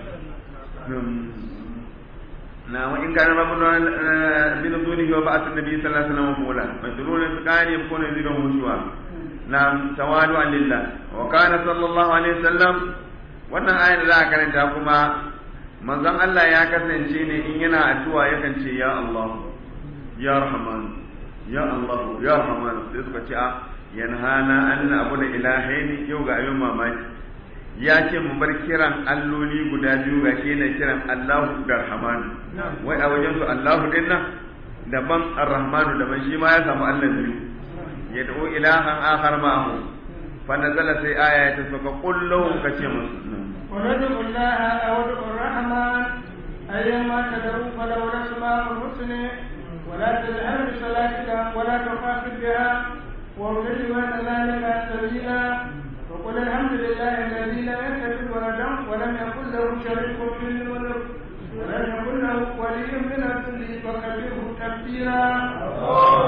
na wa in kana mabuna min dunihi wa ba'at an-nabi sallallahu alaihi wasallam qula majrun qani yakunu yzidu hushwa na tawadu lillah wa kana sallallahu alaihi wasallam wannan ayar da aka karanta kuma manzon Allah ya kasance ne in yana addu'a yakan ce ya Allah ya Rahman ya Allah ya Rahman sai suka ce a yanhana an abu da ilahaini yau ga ayyun mamaki ya ce mu bar kiran alloli guda biyu ga shi ne kiran Allahu da Rahmanu wai a wajen su Allahu din nan daban Ar-Rahmanu daban shi ma ya samu Allah biyu ya da'u ilahan akhar ma'ahu fa nazala sai aya ta saka qul lahum kace musu ونجم الله أو الرحمن أيما تدعو فله الأسماء الحسنى ولا تجهر بصلاتك ولا تخافت بها وابتغ بين ذلك سبيلا وقل الحمد لله الذي لم يتخذ ولدا ولم يكن له شريك في الملك ولم يكن له ولي من الذل فكبره تكبيرا قل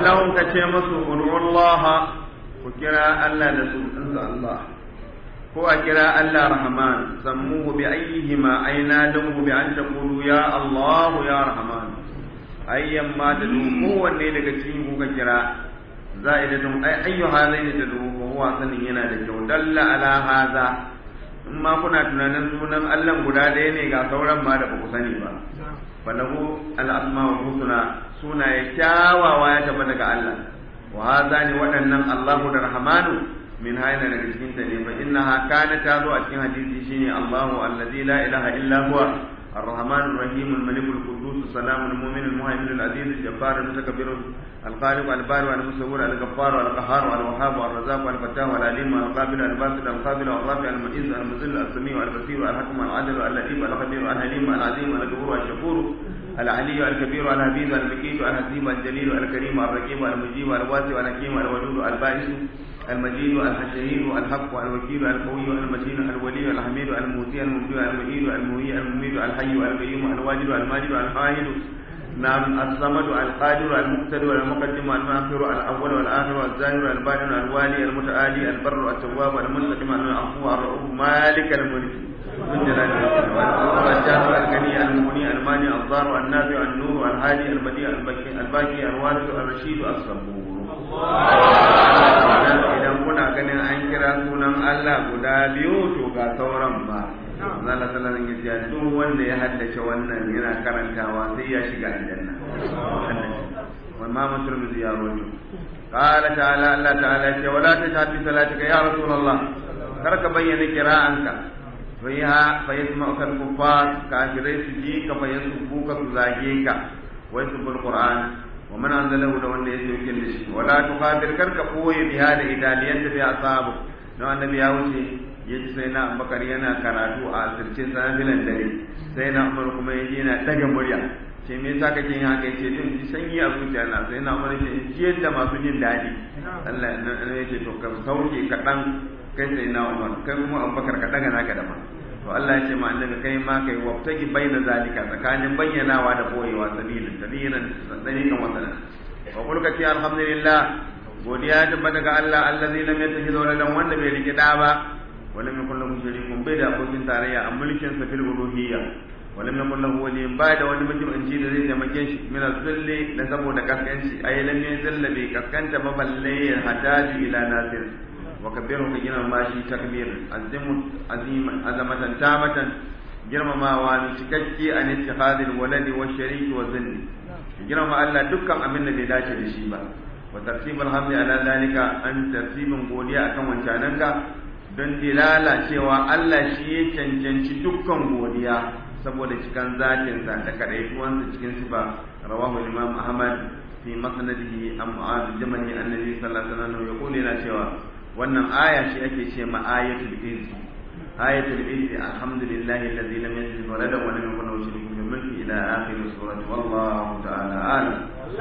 lahum ka ce musu ud'ullaha ku kira Allah da sunansa Allah ko a kira Allah Rahman sammuhu bi ayyihima aina damu bi an taqulu ya Allah ya Rahman ayyan ma da kowanne daga cikin ku ka kira za'idatun ay ayyu hadaini da ko huwa sanin yana da kyau dalla ala hadha in ma kuna tunanin sunan Allah guda ɗaya ne ga sauran ma da ba ku sani ba falahu al-asma'ul husna sunaye kyawawa ya tabbata daga Allah wa hadha ni waɗannan Allahu da Rahmanu min hayna daga cikin ta ne fa innaha kana ta zo a cikin hadisi shine Allahu allazi la ilaha illa huwa الرحمن الرحيم الملك القدوس السلام المؤمن المهيمن العزيز الجبار المتكبر الخالق البارئ المصور الغفار القهار الوهاب الرزاق الفتاح العليم القابل الباسط القابل الرافع المعز المذل السميع البصير الحكم العادل اللطيف الخبير الحليم العظيم الغفور الشكور العلي الكبير الحبيب المكيد الحسيب الجليل الكريم الرقيب المجيب الواسع الحكيم الودود البائس المجيد الحشيد الحق الوكيل القوي المتين الولي الحميد الموتي المبدع المجيد المهي المميت الحي القيوم الواجد الماجد الحاهد نعم الصمد القادر المقتدر المقدم المؤخر الاول والاخر الظاهر الباطن الوالي المتعالي البر التواب المنتقم العفو الرؤوف مالك الملك ذو الجلال والاكرام الجاهر الغني المغني المانع الضار النافع النور الهادي البديع الباقي الوارث الرشيد الصبور idan kuna ganin an kira sunan Allah guda biyu to ga sauran ba Allah sallallahu alaihi wasallam duk wanda ya haddace wannan yana karantawa sai ya shiga aljanna wa ma mutum ya rawaito qala ta'ala Allah ta'ala ce wala tajhad bi salatika ya rasulullah kar ka bayyana qira'anka fiha fa yasma'uka al-kuffar kafirai su ji ka fa yasbuka su zage ka wa yasbul qur'an ومن أنزله da wanda ya sauke da shi wala tuqadir karka koyi biha da idaliyan da bi asabu don annabi ya wuce ya ji sai na Abubakar yana karatu a asirce safilan dare sai na Umar kuma ya ji yana daga murya ce me yasa kake yin haka yace din ji sanyi a zuciya na sai na Umar ya ce ji yadda masu jin daɗi Allah ya ce to ka sauke kaɗan kai sai na Umar kai kuma Abubakar ka daga naka da ma to Allah ya ce ma annabi kai ma kai wabtaki baina zalika tsakanin bayyanawa da boyewa sabilin sabilin sadiqan wa sanan wa qul ka ce alhamdulillah godiya ta bada ga Allah allazi lam yattakhidhu waladan wanda bai rike da ba wala min kullu mushrikun bai da abokin tarayya a mulkin sa fil uluhiyya wala min kullu wali ba da wani mutum an ji da zai taimake shi min zulli da saboda kaskanci ay lam yazalla bi kaskanta maballe hataji ila nasir وكبره كجنا ماشي تكبير عزم عظيما عظمة تامة girmamawa mai cikakke a ittikhadil waladi wa shariki wa zinni girmama Allah dukkan abin da bai dace da shi ba wa tartibul hamdi ala zalika an tartibin godiya akan wancananka don dilala cewa Allah shi ya cancanci dukkan godiya saboda cikan zatin sa da kadaituwansa cikin sifa rawahu imam ahmad fi masnadihi am mu'adh jamani annabi sallallahu alaihi wasallam yaqulu yana cewa wannan aya ce ake ce ma ayatul izzi ayatul izzi alhamdulillahi alladhi lam yattakhidh waladan wa lam yakul lahu sharikun fil mulki ila akhir surati wallahu ta'ala alam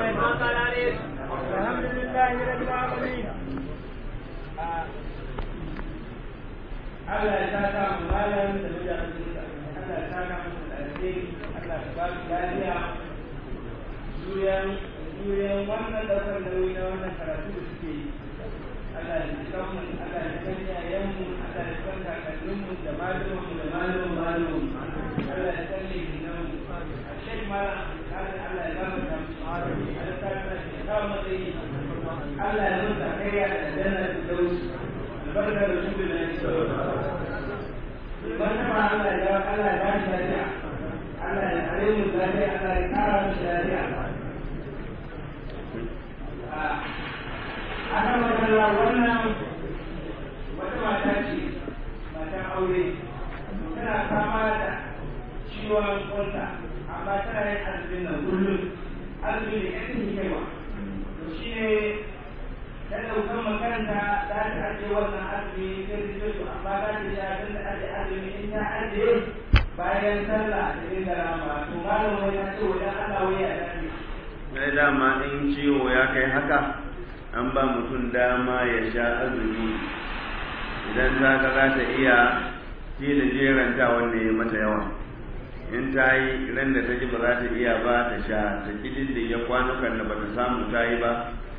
alhamdulillahi rabbil alamin Allah ya saka mu malam da da Allah ya saka mu da alheri Allah ya ba mu lafiya juriyan juriyan wannan daukar nauyi na wannan karatu da suke yi Allah ya ji kanmu Allah ya san yayanmu Allah ya san kakanninmu da malumanmu da malumin malumin Allah ya san lehinanmu a shek mara kafin Allah ya gama ta Allah ya sa ta shi kawo matsayi Allah ya mutu kai ya da jannar da dauki albarkar da shi da shi Iban ma Allah ya Allah ya bashi lafiya Allah ya kare mu lafiya Allah ya kara mu lafiya ana magana wannan wata mata ce matan aure tana fama da ciwon kwanta amma tana yin azumin nan kullum azumi da yan hikima to shi ne ta ɗaukar makaranta za ta ajiye wannan azumi sai ta ce to amma za ta sha tun da ajiye azumi in ta ajiye bayan sallah da yin da rama to malam wai ta ce wajen Allah wai a dace. Sai dama in ciwo ya kai haka an ba mutum dama ya sha azumi idan za ka za ta iya ci da jeranta wanda ya mata yawa in ta yi ran da ta ji ba za ta iya ba ta sha ta kidin da ya kwanukan da ba ta samu ta yi ba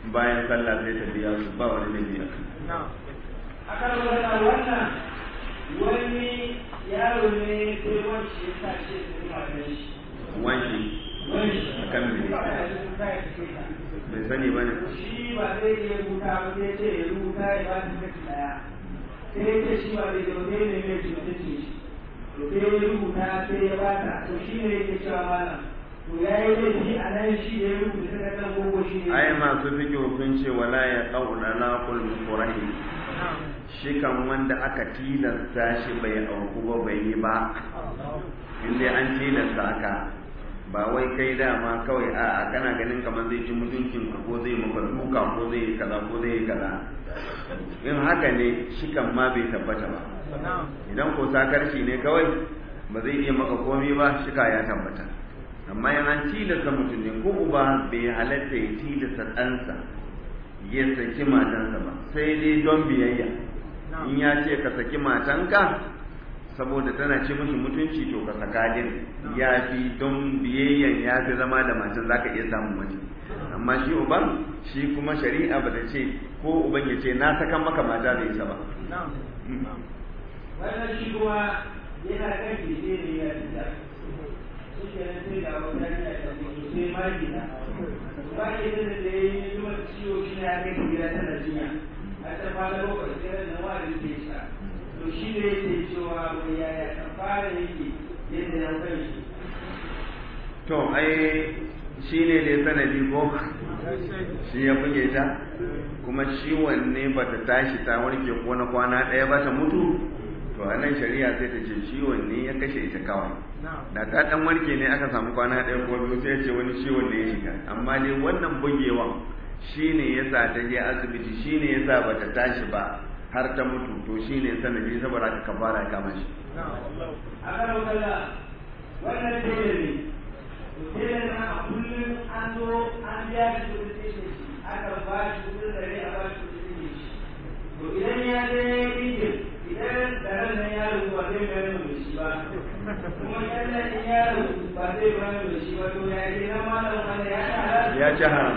bayan sallah sai ta biya su ba wani laifi a akan wannan wannan wani yaro ne sai wani shi ya sa shi ya matan shi wanki wani a kan me bai sani ba ne shi ba zai iya rubuta ba sai ce ya rubuta ya ba shi kashi daya sai ya ce shi ba zai iya wani ne mai cutar shi to sai ya rubuta sai ya ba ta to shi ne yake cewa malam to ya yi laifi a nan shi da ya rubuta ta kan gogo shi ne ai masu fiƙi sun ce wala ya ƙauna na kulmukurahi shi kan wanda aka tilasta shi bai auku ba bai yi ba inda an tilasta aka ba wai kai dama kawai a kana ganin kamar zai ci mutuncin ka ko zai maka duka ko zai yi kaza ko zai yi kaza in haka ne shi kan ma bai tabbata ba idan ko sakarci ne kawai ba zai iya maka komai ba shika ya tabbata amma in an tilasta mutum ne ko uba bai halatta ya tilasta ɗansa ya saki matansa ba sai dai don biyayya in ya ce ka saki matanka saboda tana ce mishi mutunci to ka saka din ya fi don biyayyan ya fi zama da matan zaka iya samun mace amma shi uban shi kuma shari'a ba ta ce ko uban ya ce na sakan maka mata bai isa ba wannan shi kuma yana kan keke ne ya fita shi ke nan sai ga wata yana da mutu sai magina ba ke da da ya yi yi ciwo shi ne ya kai gida tana jinya a ta fara bakwai sai da nawa da ke sha to shi ne yake cewa mai yaya ta fara yake yadda ya kai shi to ai shi ne dai sanadi ko shi ya buge ta kuma ciwon ne ba ta tashi ta warke ko na kwana ɗaya ba ta mutu to a nan shari'a sai ta ce ciwon ne ya kashe ita kawai da ta dan warke ne aka samu kwana ɗaya ko biyu sai ya ce wani ciwon ne ya shiga amma dai wannan bugewan shi ne ya sa ta je asibiti shi ne ya sa ba ta tashi ba har ta mutu to shi ne sanadi saboda aka kafara ya kama shi a kan wakala wannan tele ne tele na a kullum an zo an biya shi kudin tele shi aka ba shi kudin dare a ba shi kudin tele shi to idan ya je injin idan daren nan yaro ba zai bayar da shi ba kuma kallon in yaro ba zai bayar da shi ba to ya ke na malam wanda ya ci halal ya ci haram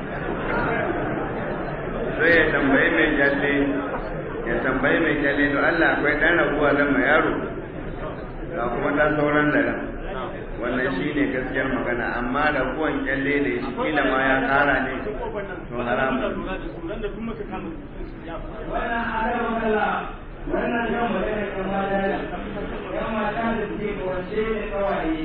sai ya tambayi mai kyalle ya tambayi mai kyalle to Allah akwai ɗan raguwa zan ma yaro ga kuma ɗan sauran da ran wannan shi ne gaskiyar magana amma raguwan kyalle da shi kila ma ya ƙara ne to haram wannan adar wakala wannan yan magana kan mata yan mata da suke kawance da kawaye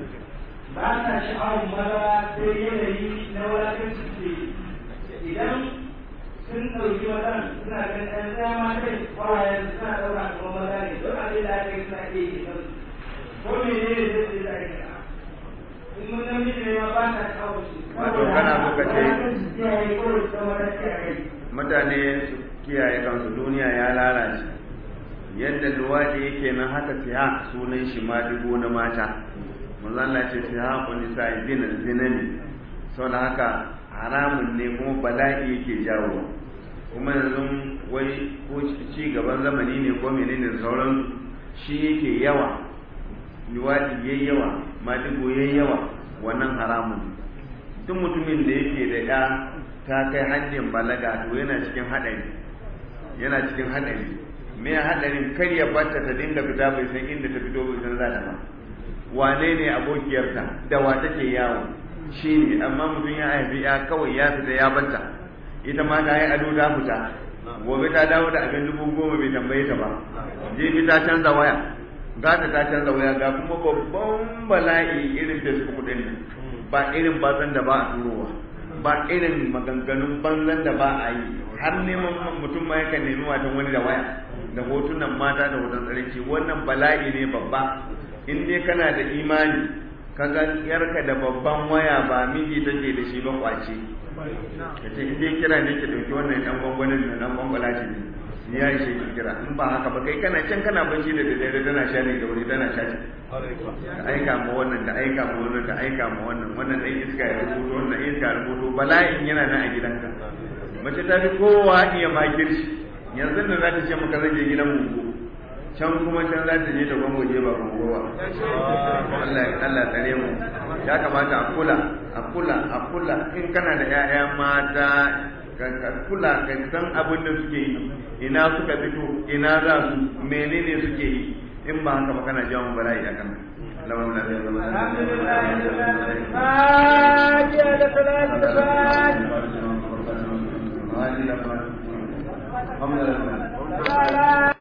ba sa sha'awar maza sai yanayi na wulakanci suke idan sun ɗauki mazan suna ganin ɗan ɗaya matan kawayen suna ɗauka kamar maza ne don abin da aka yi suna iya yi kansu ko mene ne zai ce za a yi in mun namiji ne ma ba sa sha'awar su Wato kana so ka ce- wulakanci suke yi ko su zama da ke a kai mutane su kiyaye kansu duniya ya lalace yadda luwaɗi yake nan haka siha sunan shi ma dubo na mata manzo Allah ce siha ku nisa zina zina ne saboda haka haramun ne kuma bala'i yake jawo kuma yanzu wai ko ci gaban zamani ne ko menene da sauran shi yake yawa luwaɗi yayi yawa madigo yayi yawa wannan haramun ne duk mutumin da yake da ya ta kai hanyar balaga to yana cikin haɗari yana cikin haɗari me haɗarin kar ya barta ta dinga fita bai san inda ta fito bai san za ta ba wane ne abokiyarta da wa take yawo shi ne amma mutum ya haifi ya kawai ya fita ya barta ita ma ta yi ado ta fita gobe ta dawo da abin dubu goma bai tambaye ta ba jibi ta canza waya gata ta canza waya ga kuma babban bala'i irin facebook din nan ba irin bazan da ba a turowa ba irin maganganun banzan da ba a yi har neman mutum ma yakan nemi matan wani da waya da hotunan mata da hoton tsarki wannan bala'i ne babba in dai kana da imani ka ga yarka da babban waya ba miji take da shi ba kwace ka ce in dai kira ne ki dauki wannan dan gwangwanin da dan gwangwala ce ne ya yi shi kira in ba haka ba kai kana can kana bacci da daddare tana shani da wuri tana shani ka aika ma wannan ka aika ma wannan ka aika ma wannan wannan dan iska ya rubuto wannan iska ya rubuto bala'in yana nan a gidanka mace ta fi kowa iya makirci yanzu da za ta ce maka zan je gidan mu can kuma can za ta je ta gwangwaje ba gwangwa ba Allah Allah tsare mu ya kamata a kula a kula a kula in kana da 'ya'ya mata ka kula ka san abin da suke yi ina suka fito ina za su menene suke yi in ba haka ba kana jawo bala'i a kan lamar da zai zama الحمد لله